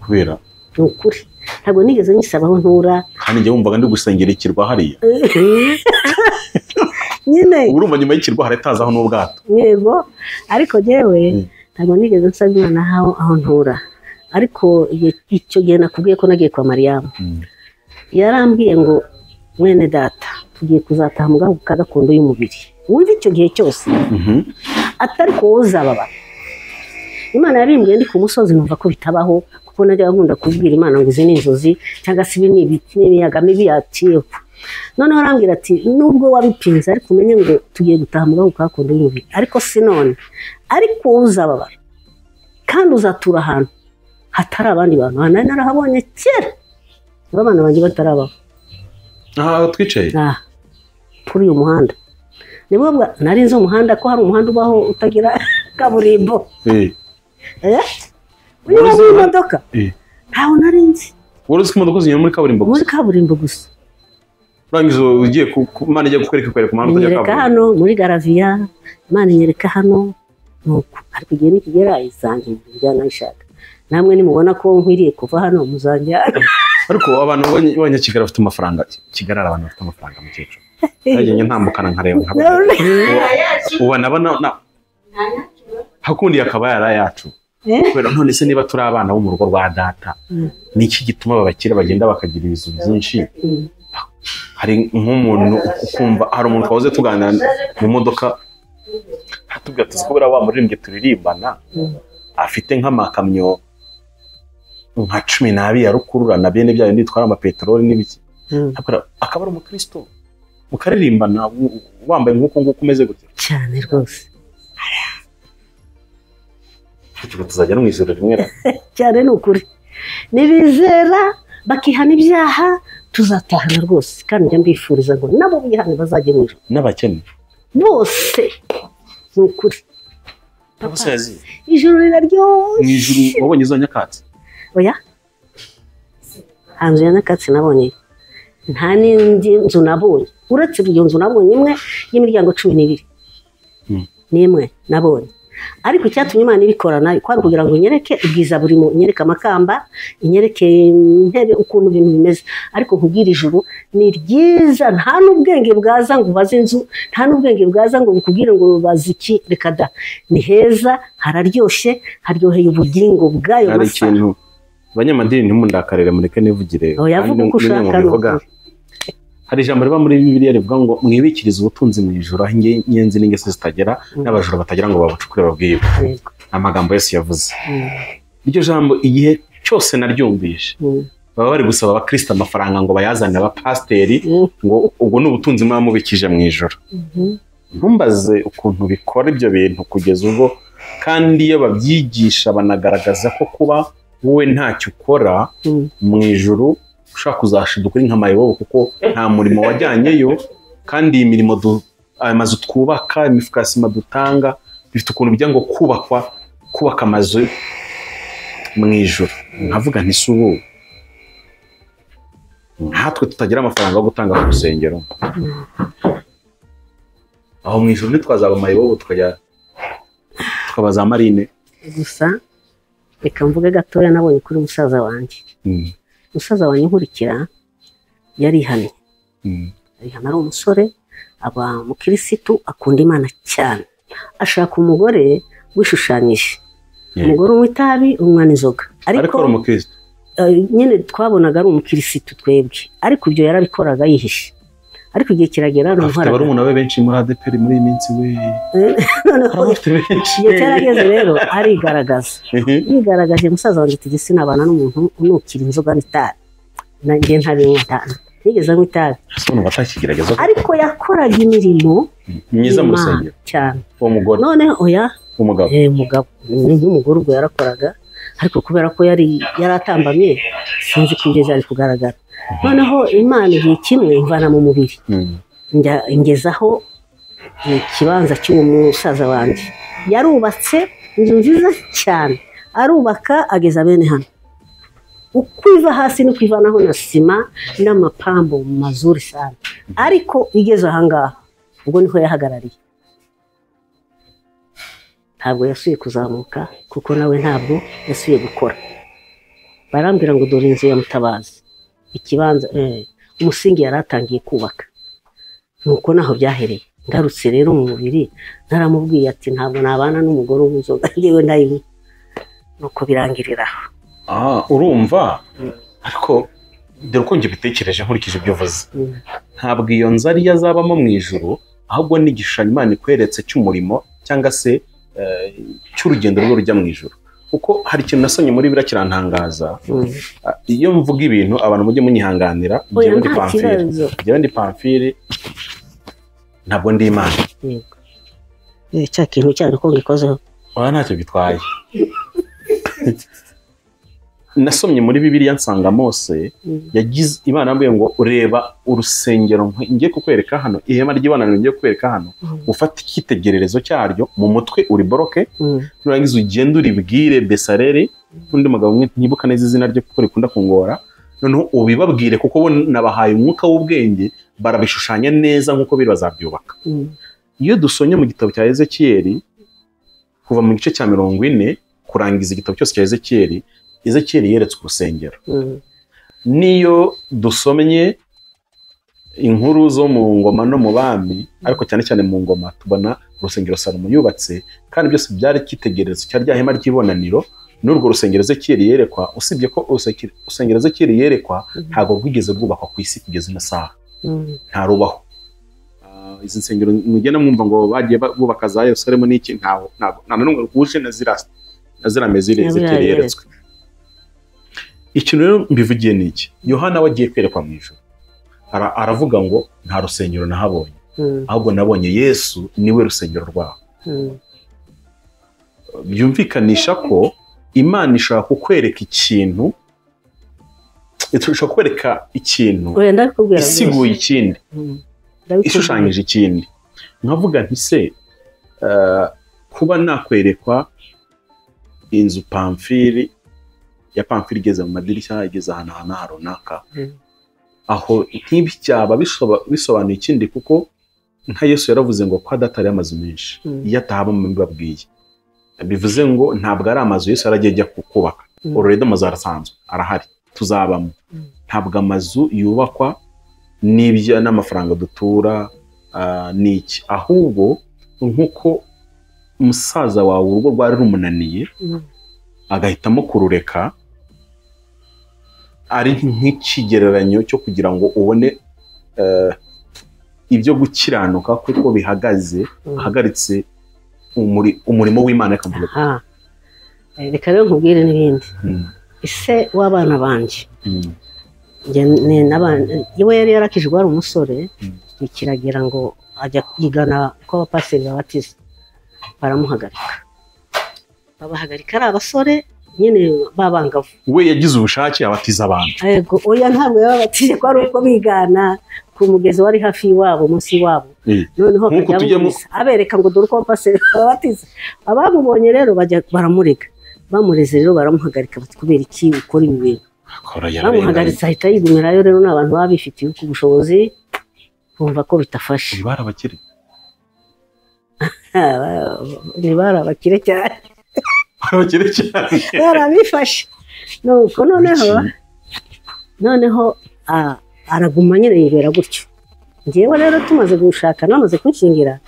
kubera ni ukuri ntabwo nigeze nyisaba aho ntura kandi njye wumvaga ndi gusengera ikirwa hariya nyine ubu urumva nyuma y'ikirwa haratazaho n'ubwato yego ariko njyewe Mm. ntabwo nigeze nsaba imana aho aho ntura ariko igihe- icyo gihe nakubwiye ko nagiye kwa mariyamu Mm. yarambwiye ngo mwene data tugiye kuzataha mu gahugu ka gakondo y'umubiri wumva icyo gihe cyose Mhm. atari ku uzababa imana yarimbwiye ndi ku musozi numva ko bitabaho kuko najya nkunda kubwira imana ngo izi ni inzozi cyangwa se ibi ni ibiti n'ibiyaga mibi yatiyeho noneho arambwira ati nubwo wabipinze ariko umenye ngo tugiye gutaha mu gahugu kakundi y'umubiri ariko si none ariko wowe uzababara kandi uzatura ahantu hatari abandi bantu ahantu nari narahabonye kera niba abana banjye batarabaho aha twicaye aha kuri uyu muhanda nibwo bwa nari nzi umuhanda ko hari umuhanda ubaho utagira kaburimbo Eh, Eh? unyuramo imodoka eh. ntawe nari nzi wari uzi ko imodoka zinyura muri kaburimbo gusa muri kaburimbo gusa urangiza ugiye ku ku- imana igiye kukwereka ikwereka umuhanda utajya inyereka hano kaburimbo muri garaviya imana inyereka hano nuko ariko igihe nikigera izanjye njyana ishaka namwe nimubona ko nkwiriye kuva hano muzanjyana ariko abantu b'abanya- b'abanyakigali bafite amafaranga kigali hari abantu bafite amafaranga mukecuru yagenda ntambukana nkareba nkabona ubu nabona na- hakundi akaba yari ayacu Eh? kubera none se niba turi abana bo mu rugo rwa data Mm. ni iki gituma abakire bagenda bakagira ibizu byinshi Mm. hari nk'umuntu ukumva hari umuntu twahoze tuganira mu modoka atubwira tuzi kubera wa muririmbyi turirimbana Mm. afite nk'amakamyo nka cumi n'abiri ya rukururana bene byayo nitwara amapeteroli n'ibiki Mm. Akora- akaba ari umukristo mukaririmbana w- wambaye nk'uko nguko umeze gutya cyane rwose tuba tuzajya no mu ijoro rimwe na cyane ni ukuri nibizera bakihana ibyaha tuzatahana rwose kandi njya mbifuriza ngo nabo bihane bazajye mu ijuru n'abakene bose ni ukuri n'abasazi ijuru mu ijuru riraryoshye wabonye izo nyakatsi oya hanze ya nyakatsi nabonye nta n'indi nzu nabonye uretse iyo nzu nabonye imwe y'imiryango cumi n'ibiri Mm. n'imwe nabonye ariko icyatumye imana ibikora nayo kwari kugira ngo inyereke ubwiza burimo inyereke amakamba inyereke intebe ukuntu ibintu bimeze ariko nkubwire ijuru ni ryiza nta n'ubwenge bwaza ngo ubaze inzu nta n'ubwenge bwaza ngo bukubwire ngo bazi iki reka da ni heza hararyoshye haryoheye ubugingo bwayo hari masa ikintu abanyamadini ntimundakarire mureke nivugire Oya, kandi vuga uko ni- ni mwe ushaka, mubivuga. ni hari ijambo riba muri bibiliya rivuga ngo mwibikirize ubutunzi mu ijuru aho inge- inyenzi n'ingeso zitagera Mm. n'abajura batagira ngo babucukure babwibe Yego. amagambo yesu yavuze Mm. iryo jambo igihe cyose naryumvishe Mm. baba bari gusaba abakristo amafaranga ngo bayazane abapasiteri Mm. ngo ubwo ni ubutunzi muba mubikije mu ijoro Mhm. ntumbaze ukuntu bikora ibyo bintu kugeza ubwo kandi iyo babyigisha banagaragaza ko kuba wowe ntacyo ukora Mm. mu ijoro ushaka kuzashiduka uri nk'amayobo kuko nta murimo wajyanyeyo kandi iyi mirimo du- aya mazu twubaka imifuka ya sima dutanga bifite ukuntu bijya ngo kubakwa kubaka amazu mu ijoro nkavuga nti si ubu nkatwe tutagira amafaranga yo gutanga ku rusengero aho mu ijoro ntitwazaba amayobo tukajya tukaba za marine gusa reka mvuge gatoya nabonye kuri musaza wanjye musaza wanjye nkurikira yarihannye arihana ari umusore aba mukirisitu akunda imana cyane ashaka umugore wishushanyije Yeah. umugore unywa itabi umwana inzoga ariko ariko uri umukristo eh, nyine twabonaga ari umukirisitu twebwe ariko ibyo yarabikoraga yihishe ariko igihe kiragera afite namuhoraga barumuna be benshi muri adeperi muri iyi minsi we noneho afite benshi igihe cyarageze rero arigaragaza yigaragaje musaza wanjye ati gisi nabana n'umuntu unukira inzoga n'itabi nanjye ntabinywa itabi ntigeze anywa itabi umuntu batakigerageza ko ariko yakoraga imirimo myiza y'Imana mu rusengero cyane uwo mugore none oya w'umugabo eh, mugabo n'umugore ubwo yarakoraga ariko kubera ko yari yaratambamye sinzi ko ibyo byari kugaragara noneho imana igihe kimwe imvana mu mubiri Mm. njya ngezaho ikibanza cy'uwo musaza wanjye yarubatse inzu nziza cyane arubaka ageza bene hano uko iva hasi ni kwivanaho na sima n'amapambo mazuri cyane ariko igeze ahangaha ubwo niho yahagarariye ntabwo yasuye kuzamuka kuko nawe ntabwo yasuye gukora barambwira ngo dore inzu ya mutabazi ikibanza eh, umusingi yari atangiye kubaka nuko naho byahereye ngarutse rero mu mubiri naramubwiye ati ntabwo nabana n'umugore w'inzoga yewe ndayibuka nuko birangirira aho Ah, urumva ariko dore uko njye bitekereje nkurikije ibyo uvuze Mm. ntabwo iyo nzu ariyo azabamo mu ijuru ahubwo ni igishushanyo imana ikweretse cy'umurimo cyangwa se eh, cy'urugendo rwe rujya mu ijuru kuko hari ikintu nasonye muri biriya kirantangaza Mm. Ah, iyo mvuga ibintu abantu mujye munyihanganira Oya, njyewe ndi nta pamfire kibazo. njyewe ndi pamfire ntabwo ndi imana yego Eh, cya kintu cyane ko ngikozeho oya ntacyo bitwaye nasomye muri bibiliya nsanga mose Mm. yagize imana yambwiye ngo ureba urusengero nk- ngiye kukwereka hano ihema ry'ibonaniro ngiye kukwereka hano Mm. ufate icyitegererezo cyaryo mu mutwe uriboroke Mm. nurangiza ugende uribwire besareri n'undi mugabo umwe ntibuka neza izina rye kuko rikunda kungora noneho ubibabwire kuko bo nabahaye umwuka w'ubwenge barabishushanya neza nk'uko biri bazabyubaka Mm. iyo dusomye mu gitabo cya ezekiyeli kuva mu gice cya mirongo ine kurangiza igitabo cyose cya ezekiyeli ezekiyeli yeretswe urusengero Mm. niyo dusomye inkuru zo mu ngoma no mu bami ariko cyane cyane mu ngoma tubona urusengero salomo yubatse kandi byose byari icyitegererezo cyari rya hema ry'ibonaniro n'urwo rusengero ezekiyeli yerekwa usibye ko uruseke- urusengero ezekiyeli yerekwa ntabwo rwigeze rwubakwa ku isi kugeza ino saha Mm. ntarubaho Ah, izi nsengero mugenda mwumva ngo bagiye ba- bubaka za yerusalemu n'iki ntaho ntabwo nta na n'umwe rwuje na zira na zira mezire Na ziriya ezekiyeli yeretswe yeretswe. ikintu rero mbivugiye ni iki yohana we agiye kwerekwa mu ijoro Ara- aravuga ngo nta rusengero nahabonye Mm. ahubwo nabonye yesu niwe rusengero rwaho Mm. byumvikanisha ko imana ishobora kukwereka ikintu ishobora kukwereka ikintu Oya, ndabikubwira rwose. isiguye ikindi Mm. Ndabikubwira. ishushanyije ikindi nkavuga nti se eh, kuba nakwerekwa inzu pamfiri ya pamfiri igeze mu madirishya igeze ahantu ahantu aha runaka Mm. aho ntibi byaba bisoba- bisobanuye ikindi kuko nka yesu yaravuze ngo ko adatari amazu menshi Mm. iyo atahabamo mbibabwiye bivuze ngo ntabwo ari amazu yesu yaragiye ajya ku- kubaka Mm. ororeda amazu arasanzwe arahari tuzabamo Mm. ntabwo amazu yubakwa n'ibyo n'amafaranga dutura ah, n'iki ahubwo nk'uko umusaza wawe urugo rwari rumunaniye Mm. agahitamo kurureka ari nk'ikigereranyo cyo kugira ngo ubone eh, ibyo gukiranuka kuko bihagaze Mm. ahagaritse umuri- umurimo w'imana akavuga ati, Aha. Eh, reka rero nkubwire n'ibindi "Mm, ise w'abana banjye mm, Njye ni n'abantu iwe yari yarakije wari umusore Mm. bikiragira ngo ajya kwigana ko abapasiteri babatiza baramuhagarika babahagarika ari abasore nyine babangavu we yagize ubushake abatiza abantu yego oya ntabwo yababatije ko ari uko bigana ku mugezi wari hafi y'iwabo munsi y'iwabo Mm. noneho Nk'uko akajya tujya mu- abumvisa, abereka ngo dore uko abapasiteri babatiza abamubonye rero bajya baramurega bamureze rero baramuhagarika bati kubera iki ukora ibi bintu akora yarenganye bamuhagaritse ahita yigumirayo rero ni abantu baba bifitiye ku bushobozi bumva ko bitafashe bari abakire ni bari abakire cyane bari abakire cyane bari abifashe nuko noneho Biki? noneho ah, araguma nyine yibera gutyo ngewe rero tumaze gushaka namaze kunshingira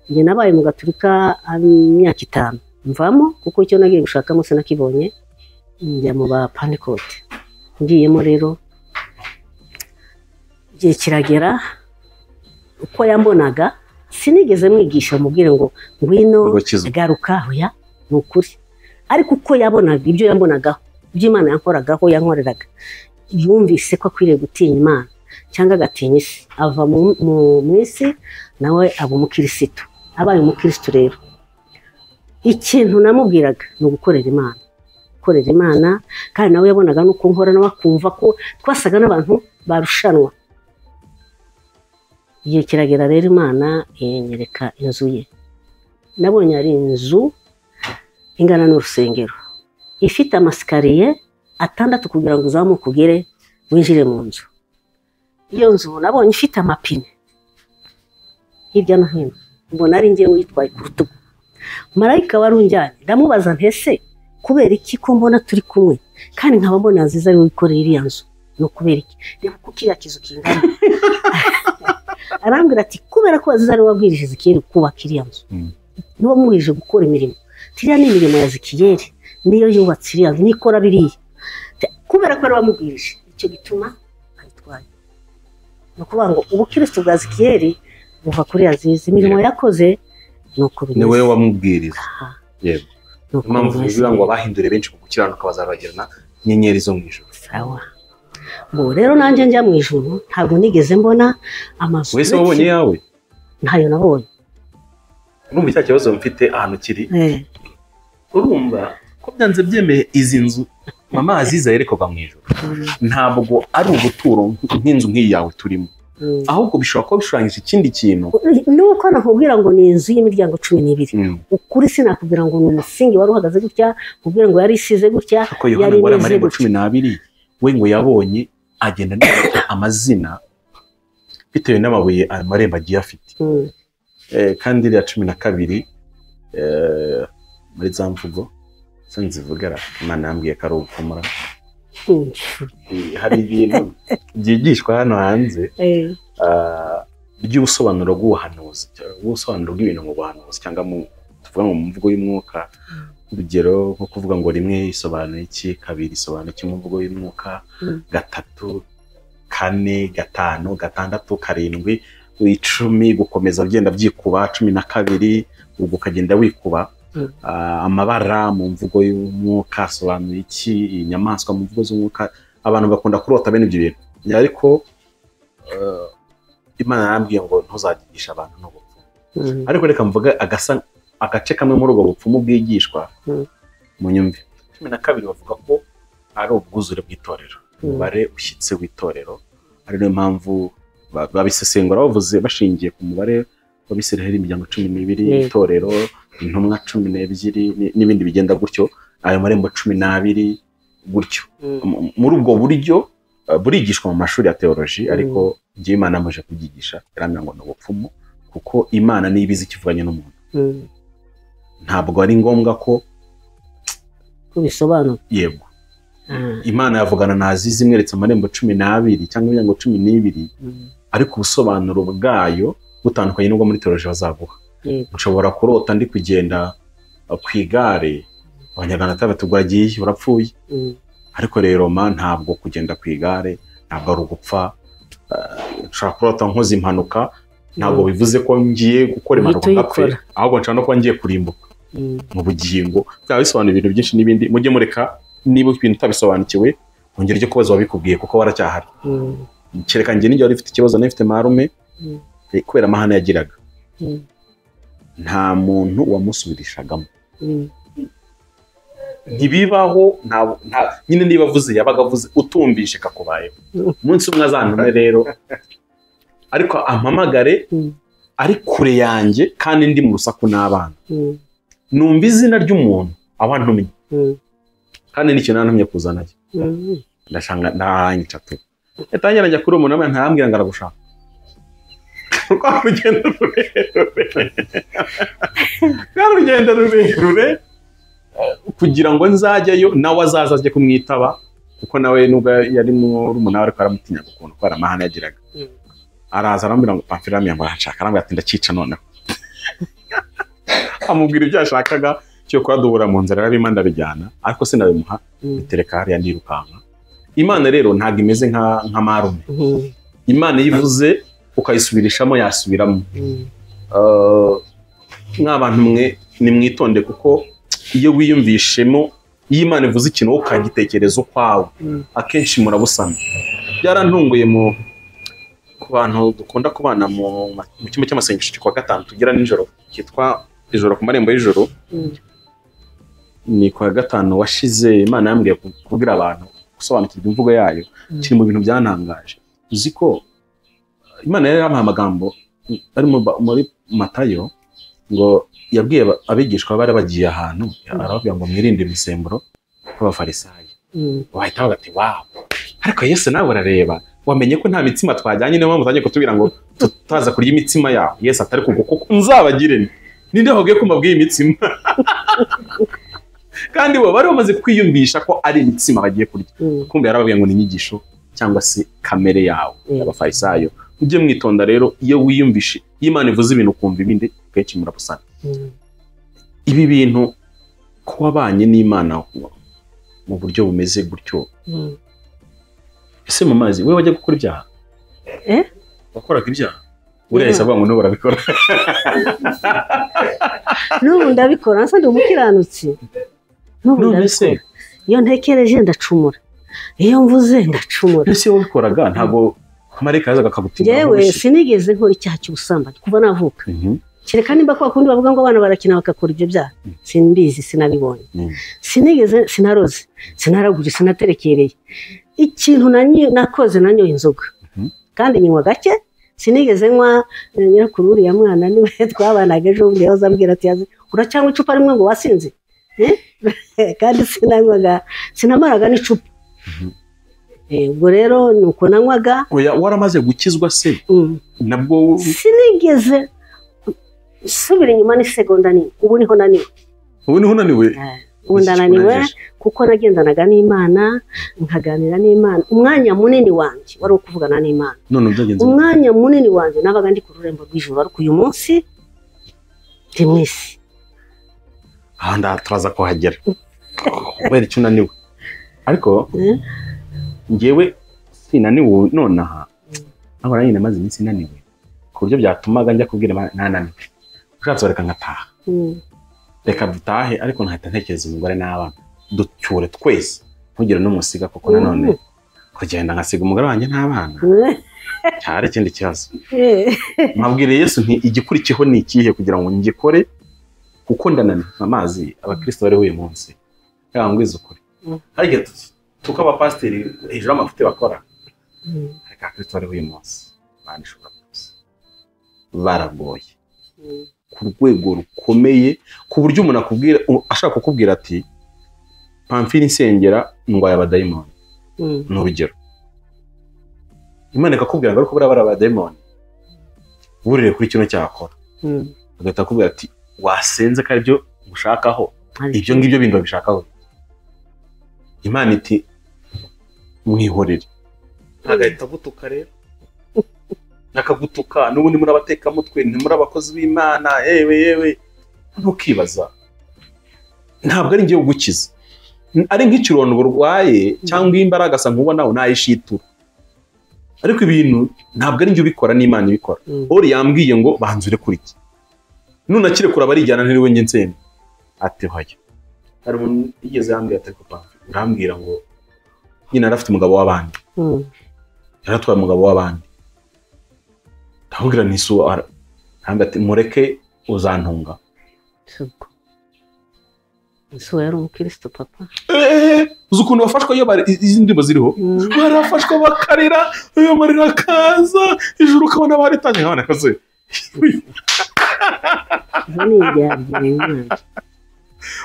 njye nabaye mu gaturika ah, imyaka itanu mvamo kuko icyo nagiye gushakamo sinakibonye njya mu ba panikote ngiyemo rero igihe kiragera uko yambonaga sinigeze mwigisha mubwire ngo ngwino Urakizwa. garuka hoya ni ukuri ariko uko yabonaga ibyo yambonagaho ibyo imana yankoragaho yankoreraga yumvise ko akwiriye gutinya imana cyangwa agatinya isi ava mu, mu, mu isi nawe aba umukirisitu abaye umukirisitu rero ikintu namubwiraga ni ugukorera imana gukorera imana kandi nawe yabonaga n'uko nkora nawe akumva ko twasaga n'abantu barushanwa igihe kiragera rero imana inyereka inzu ye nabonye ari inzu ingana n'urusengero ifite amasikariye atandatu kugira ngo uzamuke ugere winjire mu nzu iyo nzu nabonye ifite amapine hirya no hino mbona ari njye witwaye ku rutugu marayika wari unjyanye ndamubaza ntese kubera iki ko mbona turi kumwe kandi nkaba mbona nziza ariwe wikoreye iriya nzu ni ukubera iki reba uko kiriya kizu kingana arambwira ati kubera ko wazize ariwe wabwirije zikiyeri kubaka iriya nzu niba muhije gukora imirimo tiriya ni imirimo ya zikiyeri niyo yubatse iriya nzu nikora biriya Te- kubera ko ari wamubwirije icyo gituma ayitwaye ni ukuvuga ngo ubukirisitu bwa zikiyeri buva kuri yazize imirimo yakoze ni uko ni bimeze wowe wamubwiriza Aha. yego Ni uko impamvu bimeze. bivuga ngo abahindure benshi mu gukiranuka bazabagirana inyenyeri zo mu ijoro sawa ubu rero nanjye njya mu ijuru ntabwo nigeze mbona amazu wese wabonye yawe ntayo nabonye urumva icya kibazo mfite ahantu kiri Eh, urumva ko byanze byemeye izi nzu mama aziza yerekorwa mu ijoro ntabwo ari ubuturo nk'inzu nk'iyi yawe turimo mm. ahubwo bishobora kuba bishushanyije ikindi kintu nuko nakubwira ngo ni inzu y'imiryango cumi n'ibiri ukuri sinakubwira ngo ni umusingi wari uhagaze gutya nkubwira ngo yari isize gutya ko yohana yari ngo ari imeze amarembo cumi gutya n'abiri we ngo yabonye agenda anabika amazina bitewe n'amabuye ayo marembo agiye afite Mm, Eh, kandi iriya cumi na kabiri eh, muri za mvugo zo nzivugara imana yambwiye ko ari ubukomora mm. Eh, hari ibintu byigishwa hano hanze Eh, ah, by'ubusobanuro bw'ubuhanuzi cyangwa ubusobanuro bw'ibintu mu buhanuzi cyangwa mu tuvuga ngo mu mvugo y'umwuka urugero nko kuvuga ngo rimwe isobanura iki kabiri isobanura iki mu mvugo y'umwuka Mm. gatatu kane gatanu gatandatu karindwi icumi gukomeza ugenda byikuba cumi na kabiri ubwo ukagenda wikuba Mm. Ah, amabara mu mvugo y'umwuka asobanura iki inyamaswa mu mvugo z'umwuka abantu bakunda kurota bene ibyo bintu ariko eh, imana yarambwiye ngo ntuzagirisha abantu n'ubupfu mm, ariko reka mvuge agasa agace kamwe muri ubwo bupfumu bwigishwa Mm. mu nyumvi cumi na kabiri bavuga ko ari ubwuzure bw'itorero umubare ushyitse w'itorero ari nayo mpamvu ba- babisesengura bavuze bashingiye ku mubare w'abisiraheli imiryango cumi n'ibiri Yego. itorero intumwa cumi n'ebyiri ni- n'ibindi bigenda gutyo ayo marembo cumi n'abiri gutyo mm. M- muri ubwo buryo eh, burigishwa mu mashuri ya teoloji ariko igihe imana amuje kubyigisha yarambwira ngo ni ubupfumu kuko imana niyo ibizi ikivuganye n'umuntu Mm. ntabwo ari ngombwa ko ko bisobanura yego Ah, imana yavugana nazizi imweretse amarembo cumi n'abiri cyangwa imiryango cumi n'ibiri mm. ariko ubusobanuro bwayo butandukanye n'ubwo muri teoloji bazaguha Yego. nshobora kurota ndi kugenda eh, ku igare abanyarwanda batandatu bwagiye urapfuye Mm. ariko rero ma ntabwo kugenda ku igare ntabwo ari ugupfa eh, nshobora kurota nkoze impanuka ntabwo Mm. bivuze ko ngiye gukora impanuka Uhita ngapfe uyikora. ahubwo nshobora no kuba ngiye kurimbuka Mm. mu bugingo byaba bisobanura ibintu byinshi n'ibindi mujye mureka niba ibintu utabisobanukiwe wongere ujye kubaza uwabikubwiye kuko waracyahari Mm. kereka njye nijya wari ufite ikibazo nawe ufite marume Mm. eh, kubera amahane yagiraga Mm. nta muntu wamusubirishagamo Mm. ntibibaho nta- nta- nyine niba avuze yabaga avuze utumvishe kakubayeho Mm. umunsi umwe azantume rero ariko ampamagare Mm. ari kure yanjye kandi ndi mu rusaku n'abana Mm. numva izina ry'umuntu aho antumye Mm. kandi nicyo nantumye kuzana ye Mm. ndashanga ntaranyica tu yatangira njya kuri uwo muntu ntayambwira ngo aragushaka rwa rugendo rurerure rwa rugendo rurerure eh, kugira ngo nzajyayo nawe azaza ajye kumwitaba kuko nawe nubwo yari murumuna we ariko aramutinyaga ukuntu kubera amahane yagiraga Mm. araza arambwira ngo pamfirami yambara arashaka arambwira ati ndakica noneho amubwira ibyo yashakaga cyo kuhaduhura mu nzira yarabimo ndabijyana ariko sinabimuha Mm. bitereka hariya ndirukanka imana rero ntabwo imeze nka nka marume Mm. imana iyo ivuze ukayisubirishamo yasubiramo Mm. Eh, mw'abantu mwe nimwitonde kuko iyo wiyumvishemo iyo imana ivuze ikintu wowe ukagitekereza ukwawe Mm. akenshi murabusana byarantunguye mu ku bantu dukunda kubana mu mu cyumba cy'amasengesho kwa gatanu tugira nijoro cyitwa ijoro ku marembo y'ijoro Mm. ni ku wa gatanu washize imana yambwiye ku- kubwira abantu gusobanukirwa imvugo yayo Mm. kiri mu bintu byantangaje uzi ko imana yari yampaye amagambo ari mu ba- muri matayo ngo yabwiye aba- abigishwa bari bagiye ahantu arababwira ngo mwirinde imisemburo kw'abafarisayo Mm. wahita bavuga ati wawu ariko yesu nawe urareba wamenye ko nta mitsima twajyanye niyo mpamvu utangiye kutubwira ngo tutaza kurya imitsima yawe yesu atari kugwa kuko nzabagire nti ninde wabwiye ko mbabwiye imitsima kandi bo bari bamaze kwiyumvisha ko ari imitsima bagiye kurya Mm. kumbe yarababwiye ngo ni inyigisho cyangwa se kamere yawe Mm. y'abafarisayo mujye mwitonda rero iyo wiyumvishe iyo imana ivuze ibintu ukumva ibindi kenshi murabusana Mm. ibi bintu ko wabanye n'imana mu buryo bumeze gutyo Mm. ese mu mazi we wajya gukora ibyaha Eh? wakoraga ibyaha buriya yahise avuga ngo n'ubu urabikora n'ubu ndabikora nsa ndi umukiranutsi n'ubu none se ndabikora iyo ntekereje ndacumura iyo mvuze ndacumura ese iyo wabikoraga ntabwo marayika yazaga akagutinda yewe sinigeze nkora icyaha cy'ubusambanyi kuva navuka Mhm. kereka nimba kwa kundi bavuga ngo abana barakina bagakora ibyo byaha simbizi sinabibonye Mm. sinigeze sinaroze sinaraguje sinaterekereye ikintu nanyo- nakoze nanyoye inzoga Mhm. kandi nyinywa gake sinigeze nywa eh, nyirakuru uriya mwana niwe twabanaga ejo bundi yahoze ambwira ati yazi uracyanywa icupa rimwe ngo wasinze Eh? kandi sinanywaga sinamaraga n'icupa Eh, ubwo rero ni uko nanywaga Oya, waramaze gukizwa se mm. nabwo sinigeze subira inyuma n'isegonda nini ubu niho naniwe ubu niho unaniwe ubu ndananiwe kuko nagendanaga n'imana nkaganira n'imana umwanya munini wanjye wari uwo kuvugana n'imana none byagenze bite? umwanya munini wanjye nabaga ndi ku rurembo rw'ijuru ariko uyu munsi ndi mu isi aha ndaha turaza kuhagera kubera icyo unaniwe ariko Eh? njyewe sinaniwe nonaha ahora nyine maze iminsi inaniwe ku buryo byatumaga njya kubwira Imana, nananiwe ushatse bareka nkataha Mm, reka dutahe ariko ntahita ntekereza umugore n'abana ducyure twese ntugire n'umusiga kuko nanone kugenda nkasiga umugore wanjye n'abana cyari ikindi kibazo eh, nkabwira yesu nti igikurikiyeho ni ikihe kugira ngo ngikore kuko ndananiwe amazi abakirisito bari buri munsi yaba mbwiza ukuri Mm. ariko tu- tuko abapasiteri hejuru y'amafuti bakora Mm. ariko abakirisito bari buri munsi bandishobora rwose baragoye Mm. ku rwego rukomeye ku buryo umuntu akubwira u- ashaka kukubwira ati pamfiri insengera ndwaye abadayimoni Mm. ni urugero imana ikakubwira ngo ariko buriya bari abadayimoni burire kuri kino cyakora Mm. agahita akubwira ati wasenze ko aribyo ushakaho ibyo ngibyo bindi babishakaho imana iti mwihorere agahita agutuka rero akagutuka n'ubundi muri abatekamutwe ni muri abakozi b'imana yewe yewe ntukibaza ntabwo ari ngiye gukiza ari nk'ikirondo burwaye cyangwa imbaragasa nk'uba nawe nayishitura ariko ibintu ntabwo ari njye ubikora n'imana ibikora Mm. ori yambwiye ngo banzure kuri iki nunakire kure abarijyana ntiriwe njye nsenga ati hoya hari umuntu yigeze yambwira ati ariko pampe urambwira ngo nyine yari afite umugabo w'abandi Mm. yari atwaye umugabo w'abandi ndamubwira ntisu arambwira ati mureke uzantunga Subwo. Ese uwo yari umukristo papa eee uzi ukuntu bafashwa iyo bari- izi ndirimbo ziriho Mm. barafashwa bakarira ayo marira akaza ijuru ukabona baritangiye nk'abana kazi Izo ni indyarya imana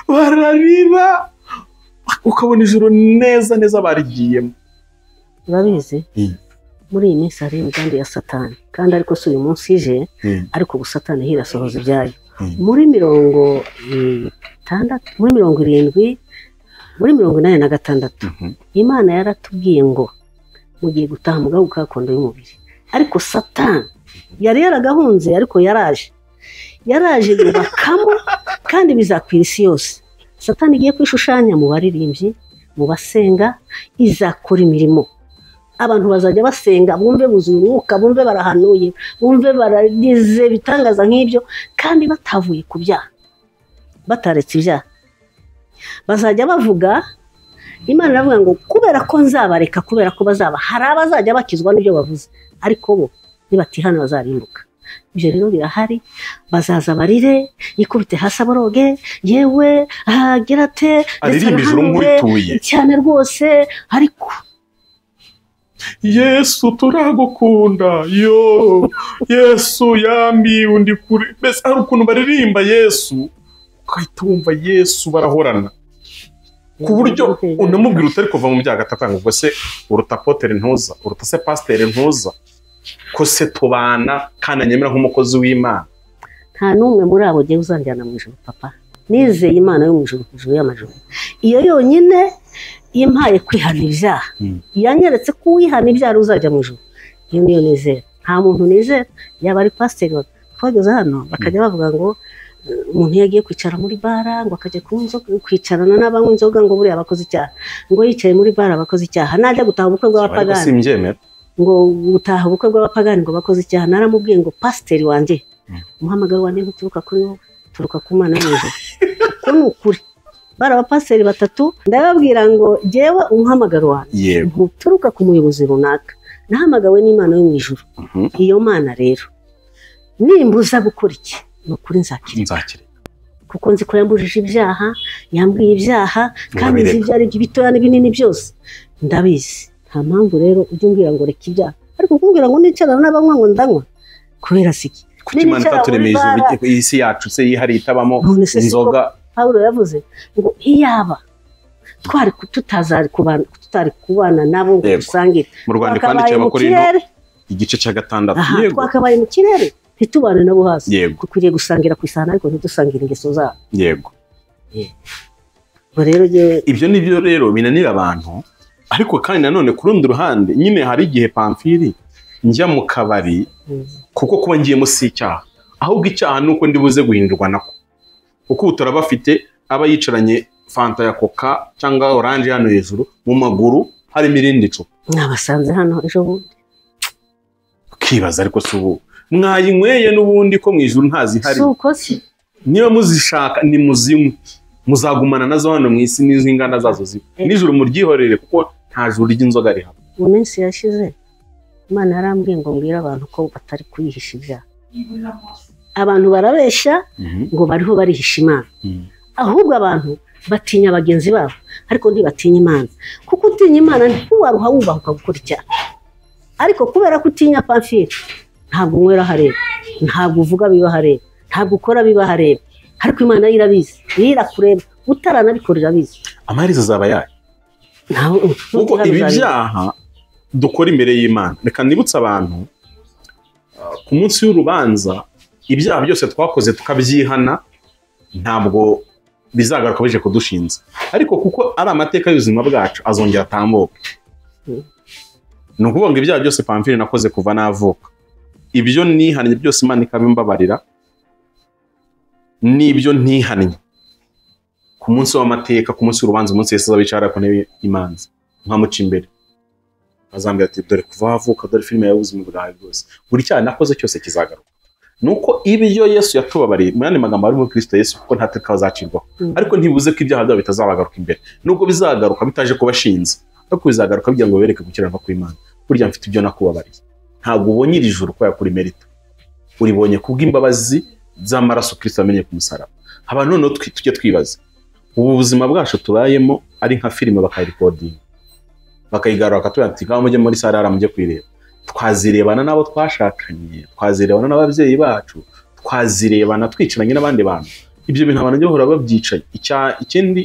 bararira ukabona ijuru neza neza barigiyemo urabizi Mm. muri iyi minsi hari imigambi ya satani kandi ariko si uyu munsi ije Mm. ariko ubu satani hirasohoza ibyayo Mm. muri mirongo itandatu muri mirongo irindwi muri mirongo inani na gatandatu imana yaratubwiye ngo mugiye gutaha mugaho kakondo y'umubiri ariko satani yari yaragahunze ariko yaraje yaraje yubakamo kandi bizakwira isi yose satani igiye kwishushanya mu baririmbyi mu basenga izakora imirimo abantu bazajya basenga bumve buzuye umwuka bumve barahanuye bumve baragize ibitangaza nk'ibyo kandi batavuye ku byaha bataretse ibyaha bazajya bavuga imana iravuga ngo kubera ko nzabareka kubera ko bazaba hari abazajya bakizwa n'ibyo bavuze ariko bo nibatihana bazarimbuka ibyo rero birahari bazaza barire yikubite hasi aboroge yewe ahagira ate ndetse aririmba ijuru arahanure, nk'urituye cyane rwose ariko yesu turagukunda yo yesu yambi undi kure mbese hari ukuntu baririmba yesu ugahita wumva yesu barahorana ku buryo unamubwira utari kuva mu byago atakanga ubwo se uruta potere ntuza uruta se pasiteri ntuza ko se tubana kandi anyemera nk'umukozi w'imana nta n'umwe muri abo ugiye uzanjyana mu ijoro papa nizeye imana yo mu ijoro ku ijoro y'amajoro iyo yonyine impaye kwihana ibyaha yanyeretse ko uwihana ibyaha ari uzajya mu ijoro iyo niyo nizera nta muntu nizera yaba ari pasiteri wa- twageze hano bakajya bavuga ngo eh, umuntu iyo agiye kwicara muri bara ngo akajya kunywa inzoga kwicarana n'abanywa inzoga ngo buriya bakoze icyaha ngo yicaye muri bara bakoze icyaha najya gutaha ubukwe ariko bw'abapagani simbyemera ngo gutaha ubukwe bw'abapagani ngo bakoze icyaha naramubwiye ngo pasiteri wanjye umuhamagaro wanjye ntuturuka kuri wowe uturuka ku mwana w'ijuru uko ni ukuri bari abapasiteri batatu ndababwira ngo jyewe umuhamagaro wanjye yego ntuturuka ku muyobozi runaka nahamagawe n'imana yo mu ijuru Mhm. iyo mana rero nimbuza gukora iki ni ukuri nzakira nzakira kuko nzi ko yambujije ibyaha yambwiye ibyaha kandi nzi Murabireka. ibyo ari byo ibitoya n'ibinini byose ndabizi nta mpamvu rero ujya umbwira ngo reka ibyaha ariko kumbwira ngo nicarana n'abanywa ngo ndanywa kubera siki kuko imana itaturemeye ijuru iyi si yacu se yihariye itabamo None se si inzoga pawulo yavuze ngo iyaba twari ku- tutazari kubana tutari kubana nabo ngo Yego. dusangire mu rwanda twakabaye twandikiye mu abakorinto kirere igice cya gatandatu aha yego twakabaye mu kirere ntitubane nabo hasi Yego. dukwiriye gusangira ku isahani ariko ntidusangire ingeso zabo yego ubwo rero njyewe ibyo ni byo rero binanira abantu ariko kandi nanone ku rundi ruhande nyine hari igihe pamfiri njya mu kabari kuko kuba ngiyemo si icyaha ahubwo icyaha ni uko ndibuze guhindurwa nako kuko ubu turabafite aba yicaranye fanta ya koka cyangwa oranje hano hejuru mu maguru harimo irindi cupa mwabasanze hano ejo bundi ukibaza ariko si ubu mwayinyweye n'ubundi ko mu ijuru ntazihari si uko si niba muzishaka ni muzinywe muzagumana nazo hano mu isi n'iz'inganda zazo ziba Eh. nijoro muryihorere kuko nta juru ry'inzoga rihaba mu minsi yashize imana yarambwiye ngo mbwire abantu ko batari kuyihisha ibyaha abantu barabeshya ngo bariho barihisha imana Mhm. ahubwo abantu batinya bagenzi babo ariko ntibatinya imana kuko utinya imana ntiwaruha wubahuka gukora icyaha ariko kubera ko utinya pamfire ntabwo unywera ahareba ntabwo uvuga biba ahareba ntabwo ukora biba ahareba ariko imana yo irabizi yo irakureba utaranabikorera abizi amaherezo azaba yayo ntawe kuko ibi byaha dukora imbere y'imana reka nibutse abantu uh, ku munsi w'urubanza ibyaha byose twakoze tukabyihana ntabwo bizagaruka bije kudushinza ariko kuko ari amateka y'ubuzima bwacu azongera atambuke Mhm. ni ukuvuga ngo ibyaha byose pamfire nakoze kuva navuka ibyo nihannye byose imana ikabimbabarira n'ibyo ntihannye ku munsi w'amateka ku munsi w'urubanza umunsi yesu azabicara ku ntebe imanza nkamuca imbere azambwira ati dore kuva wavuka dore filime yawe ubuzima bwawe bwose buri cyaha nakoze cyose kizagaruka nuko ibyo yesu yatubabariye muri andi magambo ari muri kirisito yesu kuko nta teka bazacirwaho Mhm. ariko ntibuze ko ibyaha byabo bitazabagaruka imbere nubwo bizagaruka bitaje kubashinza ariko bizagaruka kugira ngo bibereke gukiranwa kw'imana burya mfite ibyo nakubabariye ntabwo ubonye iri juru kubera kuri merita uribonye kubw'imbabazi z'amaraso kirisito yamenye ku musaraba abantu noneho twi- tujye twibaza ubu buzima bwacu tubayemo ari nka filime bakayirekodinga bakayigarura bakatubwira ati ngaho mujye muri sare hariya mujye kuyireba twazirebana n'abo twashakanye twazirebana n'ababyeyi bacu twazirebana twicaranye n'abandi bantu ibyo bintu abantu bahora babyicaye Icya- ikindi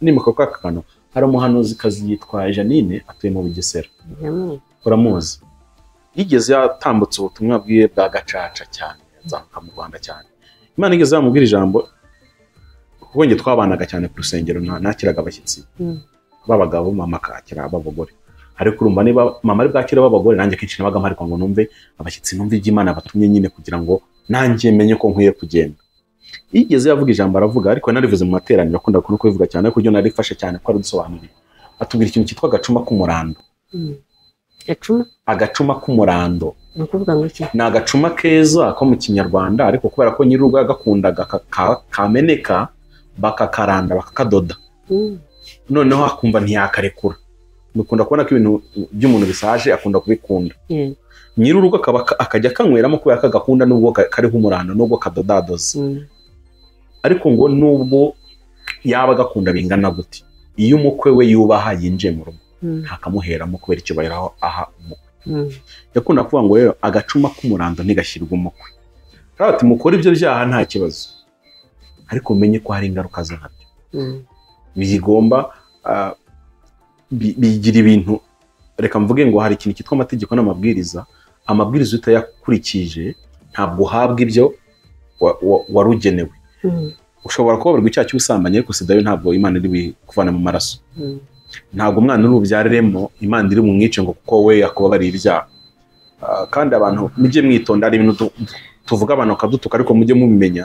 nimuka kwa kantu hari umuhanuzikazi yitwa janine atuye mu bugesera uramuzi yigeze yatambutse ubutumwa bwiwe bwa gacaca cyane azamuka mu rwanda cyane imana igeze yamubwira ijambo kuko njye twabanaga cyane ku rusengero nta- nakiraga abashyitsi Mm. b'abagabo mama akakira ab'abagore ariko urumva niba mama ari bwakira ab'abagore nanjye akenshi nabaga mparikwa ngo numve abashyitsi numve iby'imana batumye nyine kugira ngo nanjye menye ko nkwiye kugenda yigeze yavuga ijambo aravuga ariko narivuze mu materaniro akunda kuno kubivuga cyane ariko ibyo narifashe cyane ko aradusobanuriye atubwira ikintu cyitwa agacuma k'umurando gacuma agacuma k'umurando ni ukuvuga ngo iki ni agacuma keza ko mu kinyarwanda ariko kubera ko nyir'urugo yagakundaga ka- ka- kameneka bakakaranda bakakadoda Mm. noneho akumva ntiyakarekura dukunda kubona ko ibintu by'umuntu bisaje akunda kubikunda Yego. nyir'urugo akaba aka- akajya akanyweramo kubera ko agakunda nubwo ka- kariho umurando nubwo kadodadoze ariko ngo nubwo yaba agakunda bingana gute iyo umukwe we yubaha yinjiye mu rugo ntakamuheramo kubera icyubahiro aho aha umukwe yakunda kuvuga ngo rero agacuma k'umurando ntigashyirwe umukwe rero ati mukore ibyo byaha nta kibazo ariko mumenye ko hari ingaruka zabyo bigomba ah, bi- bigira ibintu reka mvuge ngo hari ikintu cyitwa amategeko n'amabwiriza amabwiriza iyo utayakurikije ntabwo uhabwa ibyo wa- wa- wari ugenewe ushobora kubabarwa icyaha cy'ubusambanyi ariko sida yo ntabwo imana iri bukuvana mu maraso ntabwo umwana uri bubyaremo imana iri bumwice ngo kuko we yakubabariye ibyaha Ah, kandi abantu mujye mwitonda hari ibintu tu- tuvuga abantu bakadutuka ariko mujye mubimenya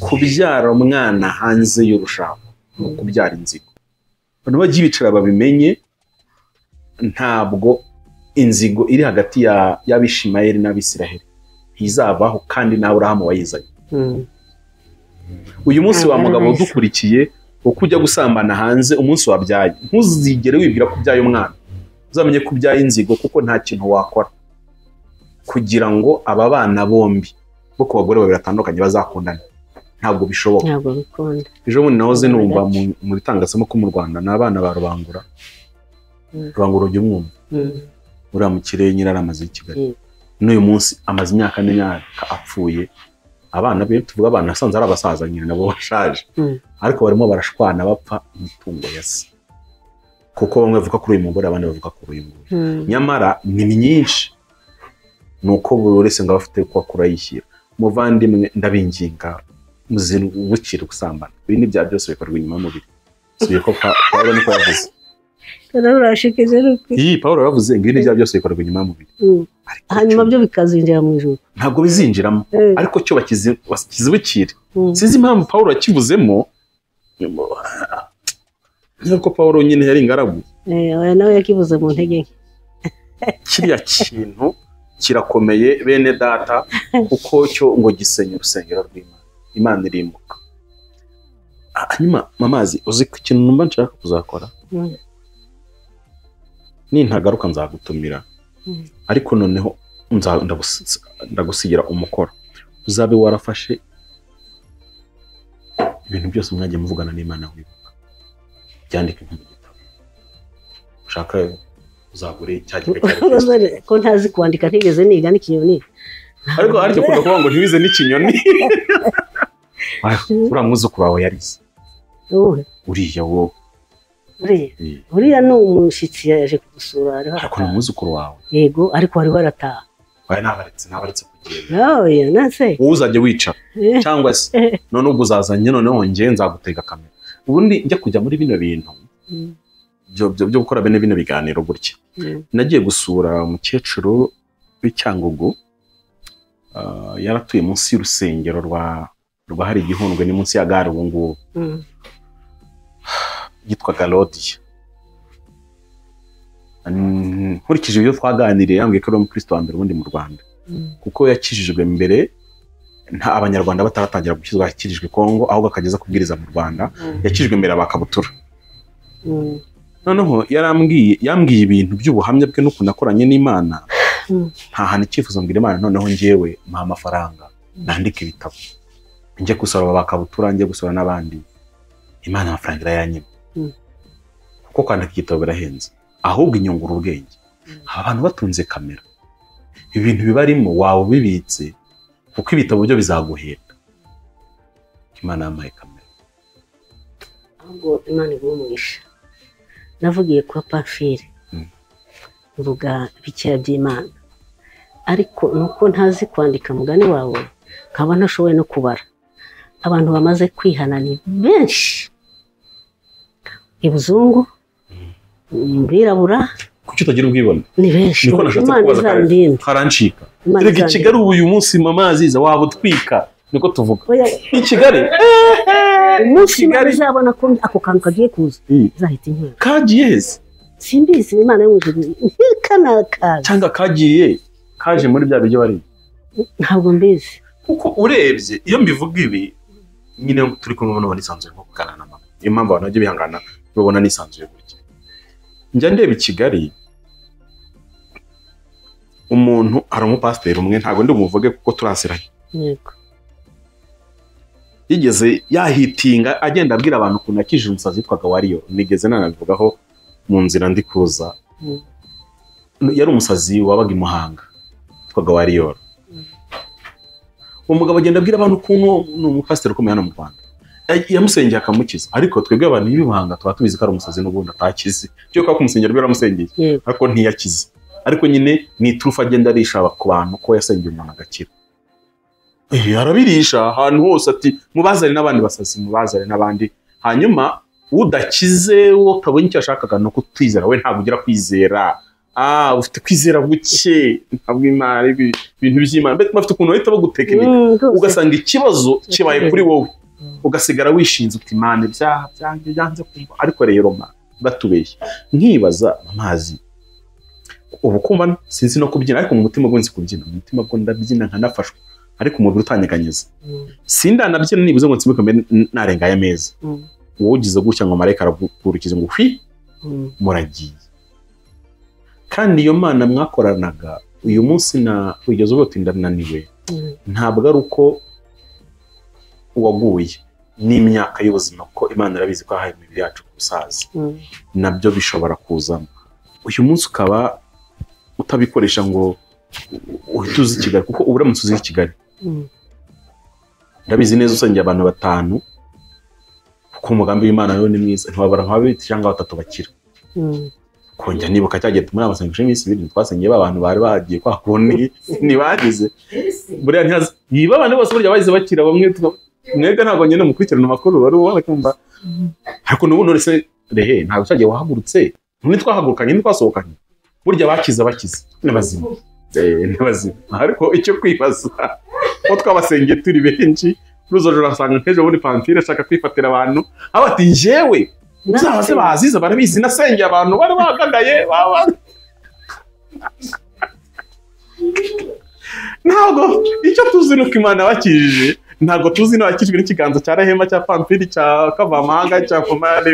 kubyara umwana hanze y'urushaho ni ukubyara inzigo abantu bajya bicara babimenye ntabwo inzigo iri hagati ya- y'abishimayeli n'abisiraheli ntizavaho kandi nawe urahamu wayizanye uyu munsi Ntabwo wa ari mugabo nahise. udukurikiye uko ujya gusambana hanze umunsi wabyaye ntuzigere wibwira ko ubyaye umwana uzamenye ko ubyaye inzigo kuko nta kintu wakora kugira ngo aba bana bombi bo ku bagore babiri batandukanye bazakundane ntabwo bishoboka ntabwo bikunda ejo bundi nahoze numva mu- mu bitangazamakuru mu rwanda ni abana ba rubangura Mm. rubangura ujya umwumva uriya mu kirere nyine yari amaze i kigali Mm. n'uyu munsi amaze imyaka n'imyaka apfuye abana be tuvuga abana nasanze ari abasaza nyine nabo bashaje Mm. ariko barimo barashwana bapfa imitungo ya se kuko bamwe bavuga kuri uyu mugore abandi bavuga kuri uyu mugore nyamara ni myinshi ni uko buri wese ngo aba afite uko akura yishyira muvandimwe ndabinginga muzibukire gusambana ibi ni byaha byose bikorwa inyuma y'umubiri subiye ko Pa- pawulo niko yavuze turabashikije iyi pawulo yavuze ngo ibi ni byaha byose bikorwa inyuma y'umubiri Ariko hanyuma cyo- byo bikazinjira mu ijoro ntabwo bizinjiramo Eh, ariko cyo bakizi- bakizibukire mm. sinzi impamvu pawulo yakivuzemo nk'uko pawulo nyine yari ingaragu Eh, oya nawe yakivuze mu ntege nke kiriya kintu kirakomeye bene data kuko cyo ngo gisenya urusengero rw'imana imana irimbuka Ah, hanyuma mamazi uzi ku kintu numva nshaka kuzakora Mm. nintagaruka nzagutumira Mm. ariko noneho nza- ndagusi- ndagusigira umukoro uzabe warafashe ibintu byose mwagiye muvugana n'imana wibuka byandike nko mu gitabo ushaka uzagure cya gika cya Kristo. Urabona ko ntazi kwandika ntigeze niga n'ikinyoni ariko harya ukunda kuvuga ngo ntiwize n'ikinyoni uriya mwuzukuru wawe yarize Wowe, uriya wowe uriya Eh, uriya ni umushyitsi yaje kugusura hariho ariko ni arataha. umwuzukuru wawe yego ariko hariho arataha wawe ntabaretse ntabaretse kugenda oya nase wowe uzajya wicara Eh, cyangwa se none ubwo uzazanye noneho njye nzagutega kamera ubundi njya kujya muri bino bintu mm, byo- byo byo gukora bene bino biganiro gutya mm, nagiye gusura umukecuru w'icyangugu ah, yaratuye munsi y'urusengero rwa rwa hari igihundwe ni munsi ya gare ubu ngubu mm, yitwaga Lodiya. Mm, Nkurikije ibyo twaganiriye yambwiye ko ari umukristo wa mbere ubundi mu Rwanda mm, kuko yakijijwe mbere nta abanyarwanda bataratangira gukizwa yakirijwe Kongo ahubwo akageza kubwiriza mu Rwanda yakijijwe mbere abakabutura mm. noneho yarambwiye yambwiye ibintu by'ubuhamya bwe n'ukuntu nakoranye n'Imana Mm. ntahana icyifuzo mbwira Imana noneho njyewe mpa amafaranga nandike ibitabo njye gusora aba bakabutura njye gusora n'abandi Imana amafaranga irayanyima Mm. kuko kwandika igitabo birahenze ahubwo inyungura ubwenge aba abantu batunze kamera ibintu bibarimo waba ubibitse kuko ibitabo byo bizaguhenda Imana yampaye kamera ahubwo imana iguha umugisha navugiye kwa pafire Mm. mvuga bikeya by'imana ariko ni uko ntazi kwandika mugani wawe nkaba ntashoboye no kubara abantu bamaze kwihana ni benshi ibuzungu birabura kuki utagira ubwibone ni benshi niko nashatse imana kubaza kare izandinde karancika Imana reka i izandinde. kigali ubu uyu munsi mamaziza waba utwika niko tuvuga Oya, i kigali umunsi imana Kigali. izabona ko ako kantu kagiye kuza izahita inkura kagiye heza simbizi imana yo mu ijuru ntikanakaza cyangwa kagiye kaje muri bya biryo bari ntabwo mbizi kuko urebye iyo mbivuga ibi nyine turi kumwe n'umuntu nisanzuye nko kuganira na mama niyo mpamvu abantu bajya bihangana babona nisanzuye gutya njya ndeba i kigali umuntu ari umupasiteri umwe ntabwo ndi bumuvuge kuko turasiranye yego yigeze yahitinga agenda abwira abantu ukuntu yakijije umusazi witwaga wariyo nigeze nanabivugaho mu nzira ndi kuza Mm. yari umusazi wabaga i muhanga witwaga wariyo uwo mugabo agenda abwira abantu ukuntu ni umupasiteri ukomeye hano mu rwanda Ya- yamusengeye akamukiza ariko twebwe abantu b'i muhanga tuba tubizi ko ari umusazi n'ubundi atakize cyo kuba kumusengera rero yaramusengeye yego ariko ntiyakize ariko nyine ni iturufu agenda arisha aba- ku bantu ko yasengeye umuntu agakira Eh, arabirisha ahantu hose ati mubazane n'abandi basazi mubazane n'abandi hanyuma udakize wo utabonye icyo yashakaga ni ukutwizera we ntabwo ugira kwizera ah ufite kwizera guke ntabwo imana ibi- ibintu by'imana mbese bafite ukuntu bahita baguteka imitwe Mm, rwose. ugasanga ikibazo kibaye kuri wowe Mm. ugasigara wishinze uti imana ibyaha byanjye byanze kumva ariko rero ma batubeshye nkibaza amazi ubu kumva sinzi no kubyina ariko mu mutima gwe nzi kubyina mu mutima gwe ndabyina nkanafashwa ariko umubiri utanyeganyeza Mm, sindanabyina nibuze ngo nsibuke mbe n- narengaye ameza Mm. wowe ugize gutya ngo marayika aragukurukize ngo hwi mm, muragiye kandi iyo mana mwakoranaga uyu munsi na ugeze ubwo uti ndananiwe mm. ntabwo ari uko waguye n'imyaka y'ubuzima kuko imana irabizi ko yahaye imibiri yacu ku busaza Mm. nabyo bishobora kuzamo uyu munsi ukaba utabikoresha ngo uhite uzi kigali kuko uba uramutse uzi kigali Mm. ndabizi neza usengera abantu batanu kuko umugambi w'imana nawe ni mwiza ntiwabara nka babiri cyangwa batatu bakira Mm. kongera nibuka cya gihe tumuri amasengesho y'iminsi ibiri twasengeye ba bantu bari bagiye kwa kundi ntibagize buriya ntihazi niba abantu bose burya bahise bakira bamwe tuka- mwebwe ntabwo ngenda mukurikirana amakuru wari warakumva ariko n'ubu none se rehe ntabwo cyagiye wahagurutse none twahagurukanye ntitwasohokanye burya bakize bakize ni bazima Eh, ni bazima ariko icyo kwibaza ko twabasengeye turi benshi kuri izo joro asanga nk'ejo bundi pamfire ashaka kwifatira abantu aba ati njyewe ibyaha se bazize barabizi nasengeye abantu bari bahagagaye baba ntabwo icyo tuzi ni uko imana yabakijije ntabwo tuzi n'abakijwe n'ikiganza cya rahema cya pamfiri cya kavamahanga cya komare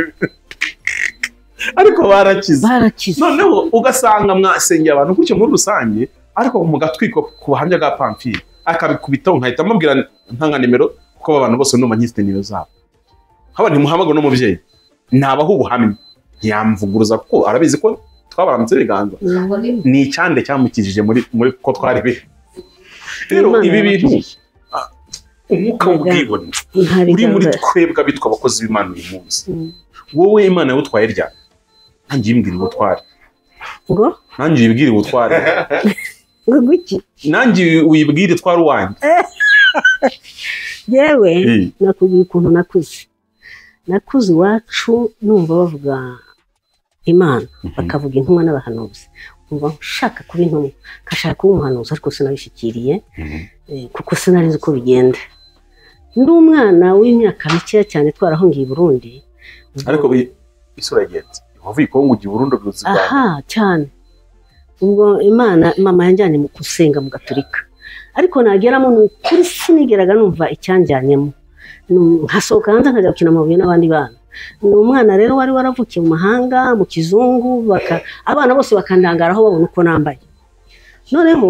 ariko barakize barakize noneho ugasanga mwasengeye abantu gutyo muri rusange ariko mugatwikwa ku buhamya bwa pamfiri akabikubitaho nkahita mubwira ntanga nimero kuko aba bantu bose numva nkifite nimero zabo haba ntimuhamagara n'umubyeyi nabaho ubuhamya ntiyamvuguruza kuko arabizi ko twabaramutse ibiganza ni icyande cyamukijije muri muri ko twari be rero Imana ibi bintu yabakijije. ah, umwuka w'ubwibone Ntari uri muri gahunda. twebwe bitwa abakozi b'imana uyu munsi Mm. wowe imana yawutwaye ryari nanjye yimbwira ubutware ngo nanjye uyibwire ubutware ngo guki nanjye uyibwire itwara uwanjye yewe Eh, nakubwira ukuntu nakuze nakuze iwacu numva bavuga imana bakavuga intumwa n'abahanuzi umva nshaka kuba intumwa nkashaka kuba umuhanuzi ariko sinabishyikiriye eh, kuko sinari nzi uko bigenda ndi umwana w'imyaka mikeya cyane twarahungiye i burundi ubwo- ariko bi- isura yagenze yehova ikongugiye urundo rw'uzi rwawe aha cyane ubwo imana mama yanjyanye mu gusenga mu gaturika ariko nageramo ni ukuri sinigeraga numva icyanjyanyemo Nu- nkasohoka hanze nkajya gukina amabuye n'abandi bana ni umwana rero wari waravukiye mu mahanga mu kizungu baka- abana bose bakandangaraho babona uko nambaye noneho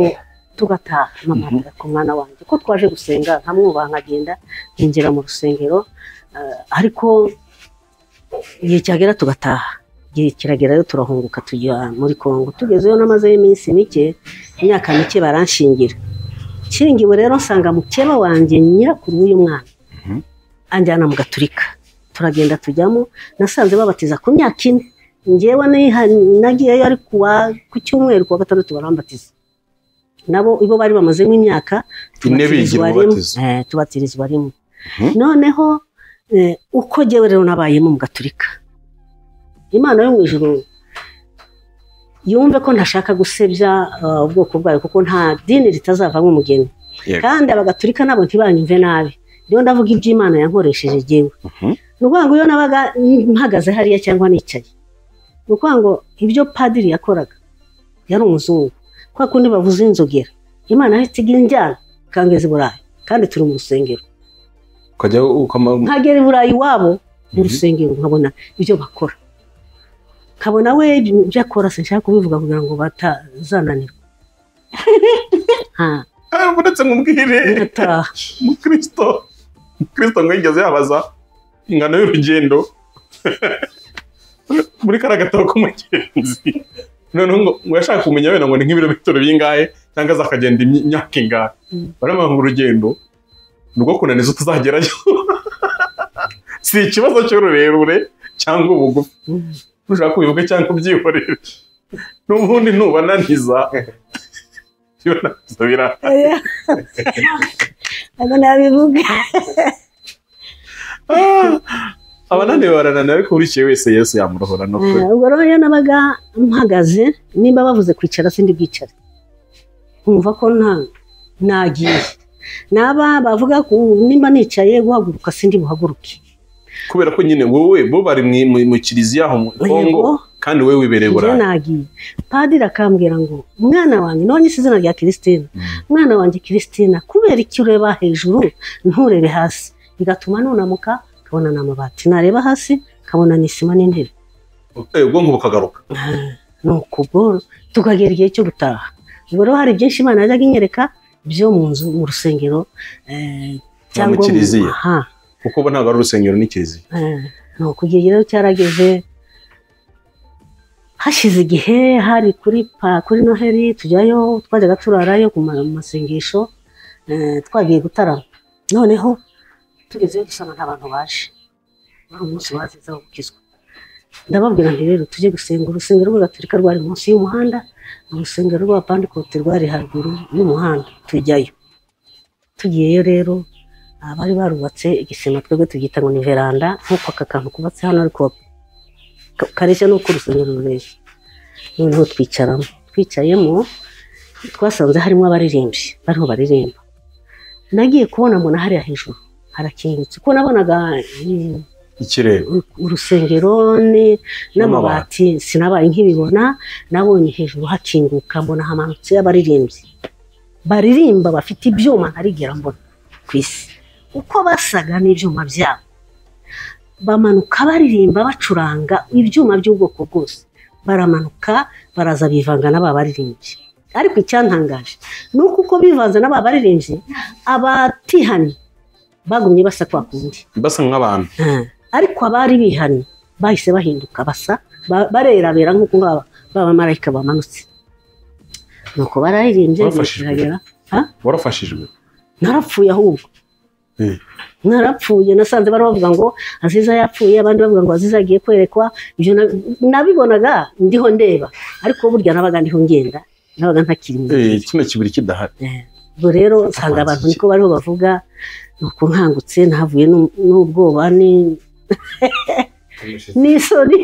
tugataha mama Mhm. ararira ku mwana wanjye ko twaje gusenga nkamwubaha nkagenda nkinjira mu rusengero eh, ariko igihe cyagera tugataha igihe kiragera rero turahunguka tujya muri Kongo tugezeyo namazeyo iminsi mike imyaka mike baranshingira nshingiwe rero nsanga mukeba wanjye nyirakuru w'uyu mwana anjyana mu gaturika turagenda tujyamo nasanze babatiza ku myaka ine ngewe niha- nagiyeyo ari kuwa ku cyumweru kuwa gatandatu barambatiza nabo ibo bari bamazemo imyaka Ine bigira tubatirizwa rimwe ububatizo. Eh, tubatirizwa rimwe Mhm. noneho eh, uko ngewe rero nabayemo mu gaturika imana yo mu ijuru yumve ko ntashaka gusebya eh, ubwoko bwayo kuko nta dini ritazavamo umugeni Yego. kandi abagaturika nabo ntibanyumve nabi rero ndavuga iby'imana yankoresheje jyewe Mhm. ni ukuvuga ngo iyo nabaga mpagaze hariya cyangwa nicaye ni ukuvuga ngo ibyo padiri yakoraga yari umuzungu kwa kundi bavuze inzogera imana yahise igira injyana ikangeza i burayi kandi turi mu rusengero ukajya ukama nkagera i burayi iwabo mu Mhm. rusengero nkabona ibyo bakora nkabona we ibyo akora sinshaka kubivuga kugira ngo batazananirwa nta uretse nkubwire ngataha umukristo umukristo ngo yigeze yabaza ingano y'urugendo muri kariya gatabo k'umugenzi noneho ngo ngo yashaka kumenya wenda ngo ni nk'ibirometero bingahe cyangwa azakagenda imy- imyaka ingahe Mm. baramuha ngo urugendo ni urwo kunaniza utazagerayo si ikibazo cy'ururerure cyangwa ubugufi Mm. ushaka kubivuga cyangwa ubyihorere n'ubundi ntubananiza ibinaniza biraha ntabwo nabivuga abananiwe barananiwe ariko burikiye wese yesu yamurohora no kuri ubwo rero iyo nabaga mpagaze nimba bavuze kwicara sindi bwicare nkumva ko nta nagiye naba bavuga ko nimba nicaye guhaguruka sindi buhaguruke kubera ko nyine wowe bo bari mu- mu- mu kiliziya aho mu kongo Yego. kandi wowe wibereye njye burayi nagiye padiri akambwira ngo umwana wanjye none si izina rya kiristina umwana wanjye kiristina kubera icyo ureba hejuru nturebe hasi bigatuma nunamuka nkabona ni amabati nareba hasi nkabona ni isima n'intebe Eh, ubwonko bukagaruka ni ukubwo tukagera igihe cyo gutaha ubwo rero hari byinshi imana yajyaga inyereka byo mu nzu mu rusengero eh, mu mu- kiliziya. aha kuko bo ntabwo ari urusengero ni kiliziya eh, ni uko igihe rero cyarageze hashize igihe hari kuri pa kuri noheli tujyayo twajyaga turarayo ku ma- mu masengesho eh, twagiye gutarama noneho tugezeyo dusanga nta bantu baje wari umunsi bazize wo gukizwa ndababwira nti rero tujye gusenga urusengero rw'agaturika rwari munsi y'umuhanda urusengero rw'abapandekote rwari haruguru y'umuhanda tujyayo tugiyeyo rero abari barubatse igisima twebwe tubyita ngo ni veranda nk'uko aka kantu kubatse hano ariko ka- kareshya n'uko urusengero rureshya noneho twicaramo twicayemo twasanze harimo abaririmbyi bariho baririmba nagiye kubona mbona hariya hejuru harakingutse kuko nabonaga mm, ikirere uru- urusengero ni- n'amabati sinabaye nk'ibibona nabonye hejuru hakinguka mbona hamanutse abaririmbyi baririmba bafite ibyuma ntarigera mbona ku isi uko basaga n'ibyuma byabo bamanuka baririmba bacuranga ibyuma by'ubwoko bwose baramanuka baraza bivanga n'aba baririmbyi ariko icyantangaje ni uko uko bivanze n'aba baririmbyi abatihanye bagumye basa kwa kundi basa nk'abantu Ah, ariko abari bihannye bahise bahinduka basa ba- barerabera nk'uko ngaba babamarayika bamanutse nuko bararirimbye Bafashijwe. biragera warafashijwe narapfuye ahubwo Eh. narapfuye nasanze bari bavuga ngo aziza yapfuye abandi bavuga ngo aziza agiye kwerekwa ibyo na- nabibonaga ndiho ndeba ariko burya nabaga ndiho ngenda nabaga ntakiri mu Eh, kino kibiri kidahari ubwo rero nsanga abantu niko bariho bavuga nuko nkangutse nahavuye n'u- n'ubwoba ni n'isoni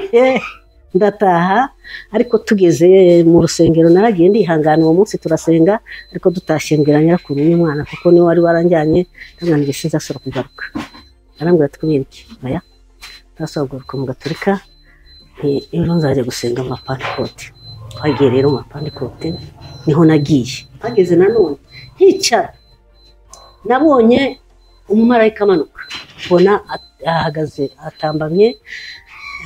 ndataha ariko tugeze mu rusengero naragiye ndihangana uwo munsi turasenga ariko dutashye mbwira nyirakuru n'umwana kuko niwe wari waranjyanye ndamwanjye sinzasura kugaruka arambwira ati kubera iki oya ntazasura kugaruka mu gaturika nti rero nzajya gusenga mu mapandekote twagiye rero mu mapandekote niho nagiye hageze nanone hicara nabonye umumarayika amanuka mbona at- ahagaze atambamye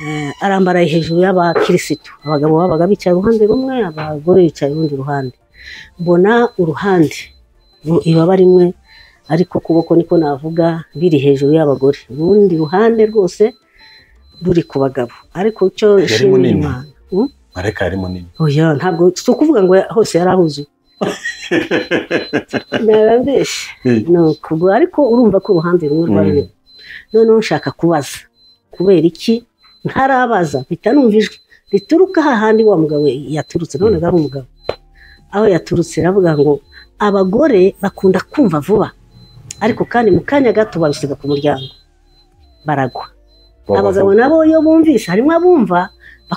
Eh, arambaraye hejuru y'abakirisitu abagabo babaga bicaye uruhande rumwe abagore bicaye urundi ruhande mbona uruhande ru- ibaba rimwe ariko ukuboko niko navuga biri hejuru y'abagore urundi ruhande rwose ruri ku bagabo ariko icyo Yari nshimira munini. Imana Hmm? marayika yari munini oya ntabwo si ukuvuga ngo hose yari ahuzuye narabeshye Eh. ni ukubwo ariko urumva ko uruhande rumwe rwari Mm. rubi. noneho nshaka kubaza kubera iki ntarabaza mpita numva ijwi rituruka hahandi wa mugabo yaturutse none ari umugabo aho yaturutse aravuga ngo abagore bakunda kumva vuba ariko kandi mu kanya gato babisiga ku muryango baragwa abagabo nabo iyo bumvise harimo abumva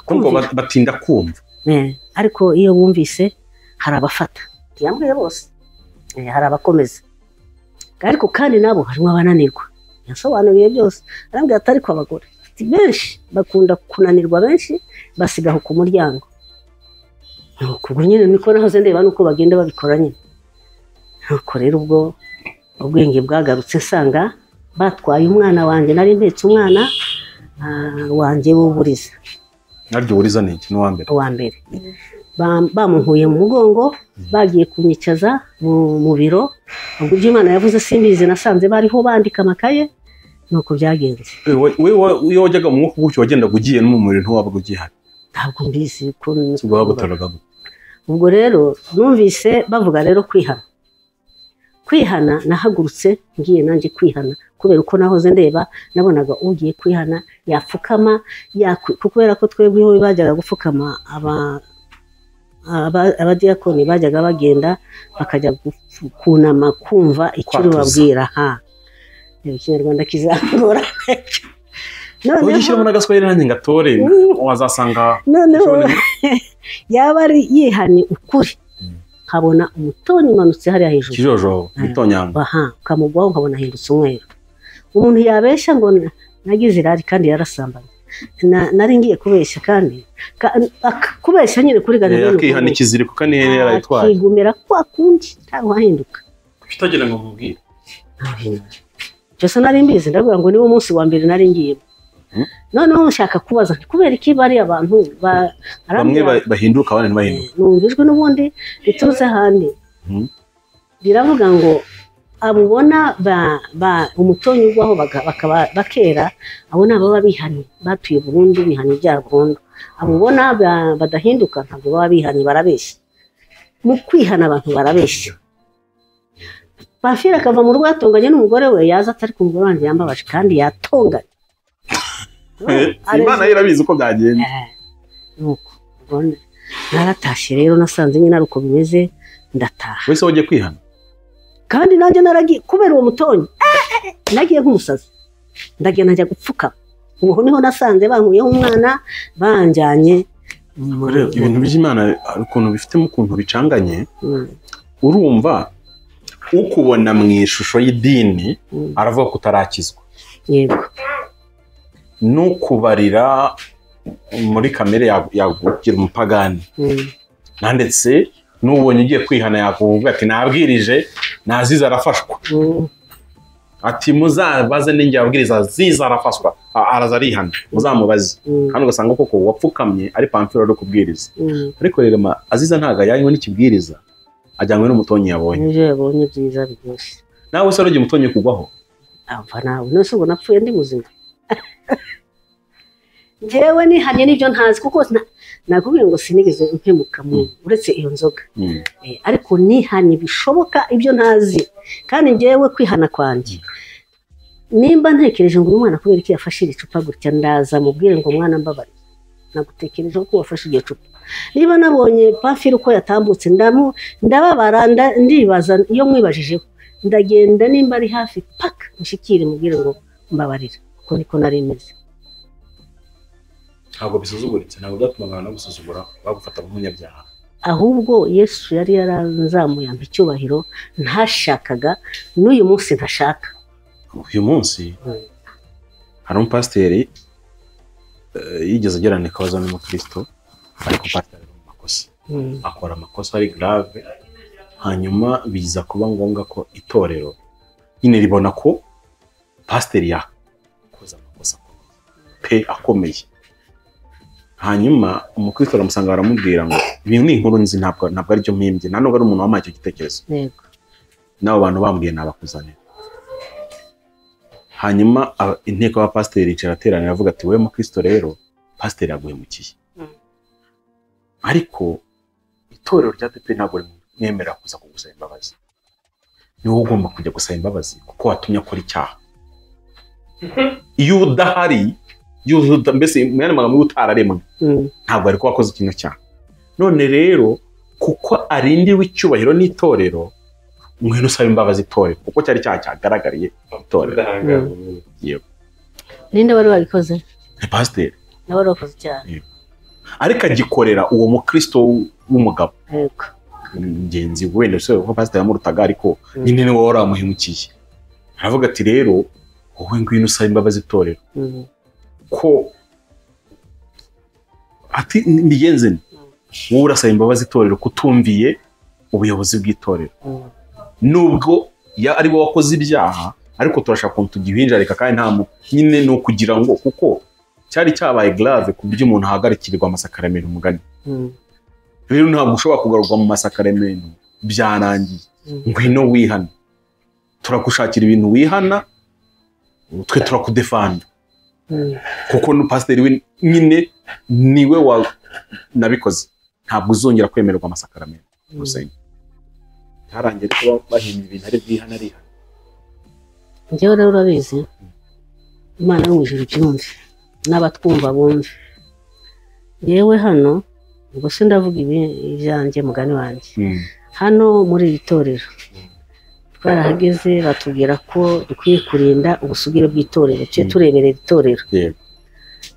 Kumva bakumvira bat- batinda kumva Eh, ariko iyo bumvise hari abafata ntiyambwiye bose Eh, hari abakomeza ariko kandi nabo harimo abananirwa yasobanuriye byose arambwira ati ariko abagore ati, benshi bakunda kunanirwa benshi basiga aho ku muryango nuko ubwo nyine niko nahoze ndeba nuko bagenda babikora nyine nuko rero ubwo ubwenge bwagarutse nsanga batwaye umwana wanjye nari mpetse umwana ah, wanjye w'uburiza naryo uburiza ni iki n'uwa mbere uwa mbere Ba- bamunkuye mu mugongo bagiye kunyicaza mu mu biro ubwo ibyo imana yavuze simbizi nasanze bariho bandika amakaye nuko byagenze iyo wajyaga mu mwuka gutyo wagendaga ugiye no mu muriro ntiwabaga ugihari ntabwo mbizi ko nzi ubwo wagutoraga gute ubwo rero numvise bavuga rero kwihana kwihana nahagurutse ngiye nanjye kwihana kubera uko nahoze ndeba nabonaga ugiye kwihana yapfukama yakwi- ku- kubera ko twebwe iwe bajyaga gupfukama aba- aba- abadiyakoni bajyaga bagenda bakajya gupfu- kunama kumva icyo Kwatuza. babwira ha reba ikinyarwanda kizagora ujya ushyiramo n'agaswahili nanjye ngatore wazasanga noneho Ikibonezo. yaba ari yihanye ukuri nkabona umutoni umanutse hariya hejuru ikijojoba gitonyanga aha ukamugwaho nkabona ahindutse umweru umuntu yabeshya ngo na- nagize irari kandi yarasambanye Na- nari ngiye kubeshya kandi ka- ak- kubeshya nyine kuri gana ni akihana ukubeshya. ikiziriko kandi yari yarayitwaye akigumira kwa kundi ntabwo ahinduka utagira ngo mubwire byose nari mbizi ndavuga ngo niwo munsi wa mbere nari ngiyemo noneho nshaka kubaza nti kubera iki bariya abantu ba- bamwe arambwira- ba- bahinduka abandi ntibahinduka numva ijwi n'ubundi riturutse ahandi Mhm. riravuga ngo abo ubona ba- ba- umutonyi ugwaho baga- bakaba- bakera abo ni ababa bihanye batuye burundu bihanye ibyaha burundu abo ubona ba- badahinduka ntabwo baba bihanye barabeshya mu kwihana abantu barabeshya bafira akava mu rwatonganye n'umugore we yaza atari ku mugore wanjye yambabaje kandi yatonganye imana yo irabizi uko byagenda Eh, nuko ubwo naratashye rero nasanze nyine ari uko bimeze ndataha wese wajya kwihana kandi nanjye naragiye kubera uwo mutonyi eh, eh, eh, nagiye nk'umusazi ndagenda njya gupfuka ubu niho nasanze bankuyeho umwana banjyanye mu- rero ibintu by'imana hari ukuntu bifitemo ukuntu bicanganye Mm, urumva ukubona mu ishusho y'idini mm, aravuga ko utarakizwa yego n'ukubarira muri kamere yagu- yagugira umupagani mm, na ndetse n'ubonye ugiye kwihana yakuvuga ati nabwirije naziza arafashwa mm, ati muzabaze n'inge yabwiriza ziza arafashwa A- araza arihana muzamubaze mm, kandi ugasanga koko wapfukamye ari pamfiro ari kubwiriza mm. ariko rero ma aziza ntago yanywe n'ikibwiriza ajyanywe n'umutonyi yabonye nibyo yabonye byiza byose nawe se waragiye umutonyi kugwaho ava nawe none se ubwo napfuye ndi muzima njyewe nihanye n'ibyo ntazi kuko na- nakubwiye ngo sinigeze mpemuka mu uretse iyo nzoga Eh, ariko nihanye bishoboka ibyo ntazi kandi njyewe kwihana kwanjye nimba ntekereje ngo uyu mwana kubera iki yafashe iri cupa gutya ndaza mubwire ngo mwana mbabare nagutekerejeho ko wafashe iryo cupa niba nabonye pafiri uko yatambutse ndamu ndababara nda- ndibaza iyo mwibajijeho ndagenda nimba ari hafi paka mushyikire mubwire ngo mbabarira kuko niko nari meze ntabwo bisuzuguritse ntabwo byatuma abantu bagusuzugura bagufata nk'umunyabyaha ahubwo yesu yari yaranzamuye ampa icyubahiro ntashakaga n'uyu munsi ntashaka uyu munsi Mm. hari umupasiteri eh, yigeze agerana ikabaza n'umukristo ariko pasiteri ari mu makosa Mm, akora amakosa ari grave hanyuma biza kuba ngombwa ko itorero nyine ribona ko pasiteri yakoze amakosa akomeye pe akomeye hanyuma umukristo aramusanga baramubwira ngo ibintu ni inkuru nzi ntabwo ntabwo aribyo mpimbye nta nubwo ari umuntu wampaye icyo gitekerezo yego n'abo bantu bambwiye nabakuzanira hanyuma aba- inteko y'abapasiteri yicara ateranira avuga ati wowe mukristo rero pasiteri yaguhemukiye ariko itorero rya pepe ntabwo rimwemerera kuza kugusaba imbabazi ni wowe ugomba kujya gusaba imbabazi kuko watumye akora icyaha iyo udahari iyo uda- mbese mu yandi magambo iyo utararemwe Mm, ntabwo ariko wakoze ikintu cyaha none rero kuko arindiwe icyubahiro n'itorero ngwino usaba imbabazi itorero kuko cyari cyaha cyagaragariye itorero udahangarwa ninde wari wabikoze ni pasiteri nawe wari wakoze cyane ariko agikorera uwo mukristo w- w'umugabo yego ingenzi wenda se ko pasiteri yamurutaga ariko Mm. nyine ni wowe waramuhemukiye aravuga ati rero wowe ngwino usaba imbabazi itorero Mm, ko ati mbigenze nte? wowe urasaba imbabazi itorero kutumviye ubuyobozi bw'itorero mm, nubwo ya- ari wowe wakoze ibyaha ariko turashaka ukuntu tugihinjarika kandi nta mu- nyine ni ukugira ngo kuko cyari cyabaye grave ku buryo umuntu ahagarikirirwa amasakaramentu umugani mm, rero ntabwo ushobora kugarurwa mu masakaramentu byarangiye Mm. ngwino wihana turagushakira ibintu wihana twe turakudefanda Mm. kuko nu- pasiteri we nyine niwe wa nabikoze ntabwo uzongera kwemererwa amasakaramentu mu rusengero ntiharangire kuba bahimba ibintu ari bwihana ari njyewe rero urabizi imana yo mu ijuru ibyumve n'abatwumva bumve yewe hano ubwo se ndavuga ibi- ibyanjye mugani wanjye hano muri iri torero twarahageze batubwira ko dukwiye kurinda ubusugire bw'itorero tujye turebera iri torero Yego.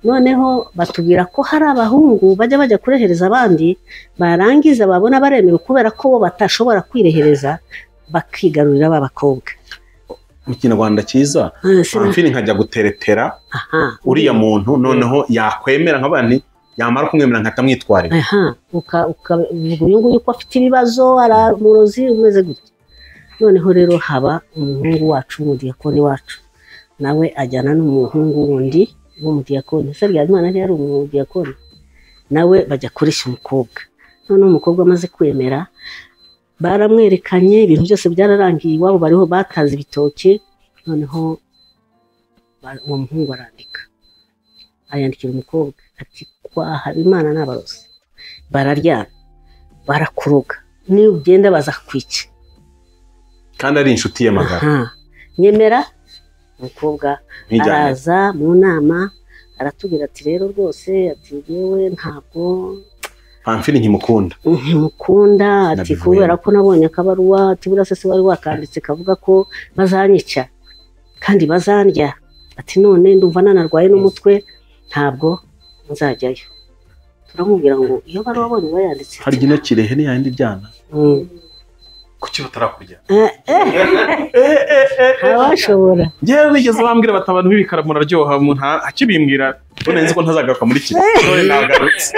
noneho batubwira ko hari abahungu bajya bajya kurehereza abandi barangiza babona baremewe kubera ko bo batashobora kwirehereza bakigarurira ba bakobwa mu kinyarwanda cyiza Ah, se- amfiri nkajya guteretera aha uriya muntu noneho yakwemera nkavuga nti yamara kumwemera nkahita mwitwarira aha uka- uka- uvuga uyu nguyu ko afite ibibazo aramurozi umeze gutya noneho rero haba umuhungu wacu w'umudiyakoni wacu nawe ajyana n'umuhungu wundi w'umudiyakoni ese ryazimana ntiyari umudiyakoni nawe bajya kureshya umukobwa noneho umukobwa amaze kwemera baramwerekanye ibintu byose byararangiye iwabo bariho bataze ibitoki noneho ba- uwo muhungu arandika ayandikira umukobwa ati kwa habimana ni abarozi bararyana barakuroga niba ugenda bazakwica kandi ari inshuti ye magara Aha. nyemera umukobwa ntijyane araza mu nama aratubwira ati rero rwose ati yewe ntabwo amfiri nkimukunda ntimukunda ati Nabivuyeho. kubera ko nabonye akabaruwa ati buriya se se wari wakanditse kavuga ko bazanyica kandi bazandya ati none ndumva nanarwaye n'umutwe ntabwo nzajyayo turamubwira ngo iyo bari wabonye bayanditse hari gino kirehe n'iyandi byana Mm. kuki batarakurya abashobora ngewe bigeze bambwira bati abantu b'ibikara muraryoha umuntu a- akibimbwira none nzi ko ntazagaruka muri iki gihe none nagarutse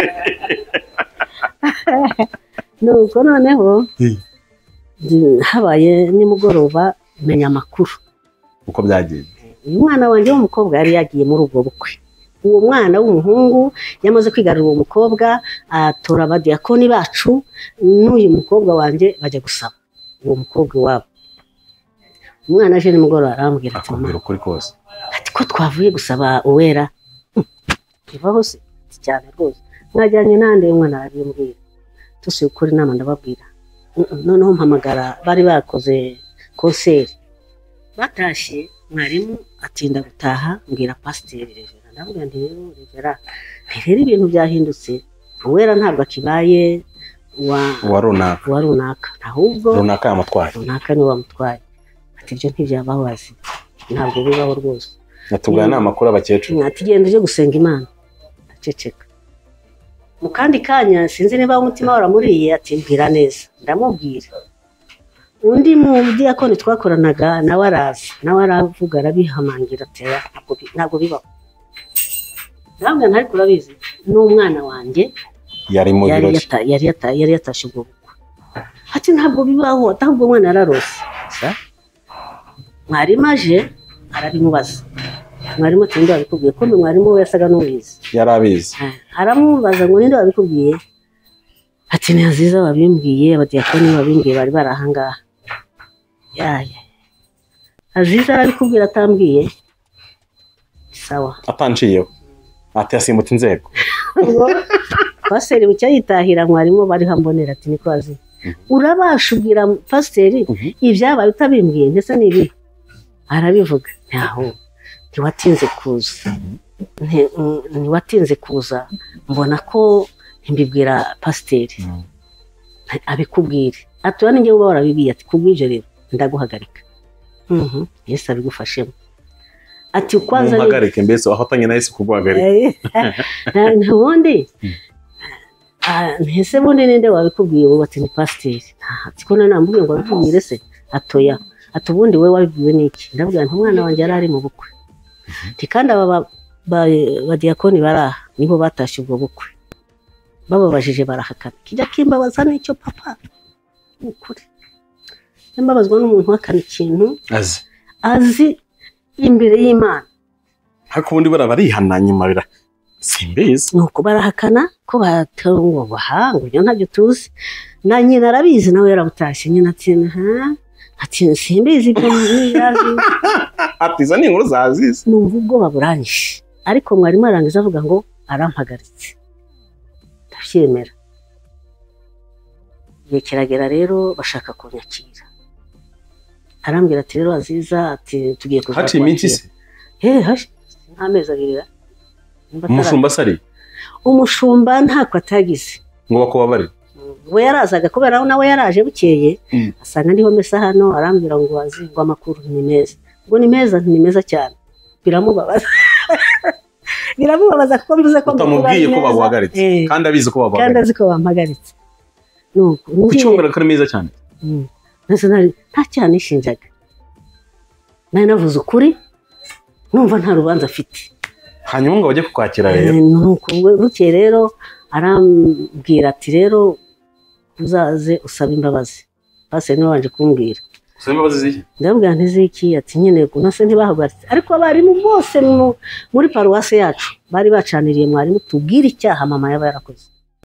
nuko noneho mm, habaye nimugoroba menya amakuru uko byagenze uyu mwana wanjye w'umukobwa yari yagiye muri ubwo bukwe uwo mwana w'umuhungu yamaze kwigarurira uwo mukobwa atora abadiyakoni bacu n'uyu mukobwa wanjye bajya gusaba uwo mukobwa iwabo umwana aje nimugoroba arambwira ati mama akubwira ukuri kose ati ko twavuye gusaba uwera bivaho se Ati, cyane rwose mwajyanye nande umwana arabimbwira tusi ukuri inama ndababwira Mm, mm, noneho mpamagara bari bakoze konseri batashye mwarimu atinda gutaha mbwira pasiteri revera ndavuga nti rero revera rero ibintu byahindutse uwera ntabwo akibaye wa uwa runaka wa runaka ahubwo runaka yamutwaye runaka niwe wamutwaye ati ibyo ntibyabaho azi ntabwo bibaho rwose natubwira ni amakuru abakecuru ati genda ujye gusenga imana aceceka mu kandi kanya sinzi niba umutima waramuriye ati mbwira neza ndamubwira undi mu diyakoni twakoranaga nawe araza nawe aravuga arabihamangira ati "Oya, ntabwo bi- ntabwo bibaho ntabwo ntari kurabizi n'umwana wanjye yari mu yari birori yata- yari yata- yari yatashye ubwo bukwe ati ntabwo bibaho atabwo umwana yararose Sa? mwarimu aje arabimubaza mwarimu ati ninde wabikubwiye kumbe mwarimu we yasaga n'ubizi yari abizi Ah, aramubaza ngo ninde wabikubwiye ati ni nziza wabimbwiye abadiyakoni babimbwiye bari bari ahangaha yaya aziza arabikubwira atambwiye sawa atanciyeho ati yasimbutse inzego ngo pasiteri bucya yitahira mwarimu bariho ambonera ati niko azi urabasha ubwira pasiteri Mhm. ibyabaye utabimbwiye ndetse n'ibi arabivuga ntaho ntiwatinze kuza Nti- mm, ntiwatinze kuza mbona ko ntimbibwira pasiteri abikubwire atura n'ingewe uba warabibwiye ati kubw'ibyo rero ndaguhagarika Mhm. yesu abigufashemo ati ukwaza ni- mumpagarike mbese wahatanye na yesu kuguhagarika Eh, ubundi ah, ese bundi ninde wabikubwiye wowe ati ni pasiteri Ah, ati ko nanamubwiye ngo wabikubwire se atoya ati ubundi we wabibwiwe n'iki ndabwira nti umwana wanjye yari ari mu bukwe nti kandi aba ba- ba- badiyakoni bari aha nibo batashye ubwo bukwe bababajije barahakana kijya kimbabaza n'icyo papa ni ukuri Iyo mbabazwa n'umuntu uhakana ikintu azi azi imbere y'imana ariko ubundi bara barihana nyuma bira simbizi ni uko barahakana ko batungubaha ngo ibyo ntabyo tuzi na nyina arabizi nawe yarabutashye nyina ati ha ati simbizi ibyo ntiyazi ati izo ni inkuru zazize numva ubwoba buranyishe ariko mwarimu arangiza avuga ngo arampagaritse ndabyemera igihe kiragera rero bashaka kunyakira arambwira ati rero aziza ati tugiye kuza haciye iminsi se he hashi- nk'amezi abiri ra- nimba atari umushumba asari umushumba ntako atagize ngo bakubabarire we yarazaga kubera aho nawe yaraje bukeye Mm. asanga ndiho mesa hano arambwira ngo azi ngo amakuru ni meza ngo ni meza ni meza cyane biramubabaza biramubabaza kuko mvuze ko utamubwiye ko baguhagaritse baguhagaritse kandi abizi ko kandi baguhagaritse azi ko bampagaritse nuko kuki wumvira ko ari meza cyane Mm. Mbese nari- nta cyaha nishinjaga nari navuze ukuri numva nta rubanza afite hanyuma ngo bajye kukwakira rero Eh, nuko we- bukeye rero arambwira ati rero uzaze usaba imbabazi pasiteri niwe wabanje kumbwira usaba imbabazi z'iki ndabwira ntiziki ati nyine ku nase ntibahagaritse ariko abarimu bose mu- muri paruwasi yacu bari bacaniriye mwarimu tubwire icyaha mama yaba yarakoze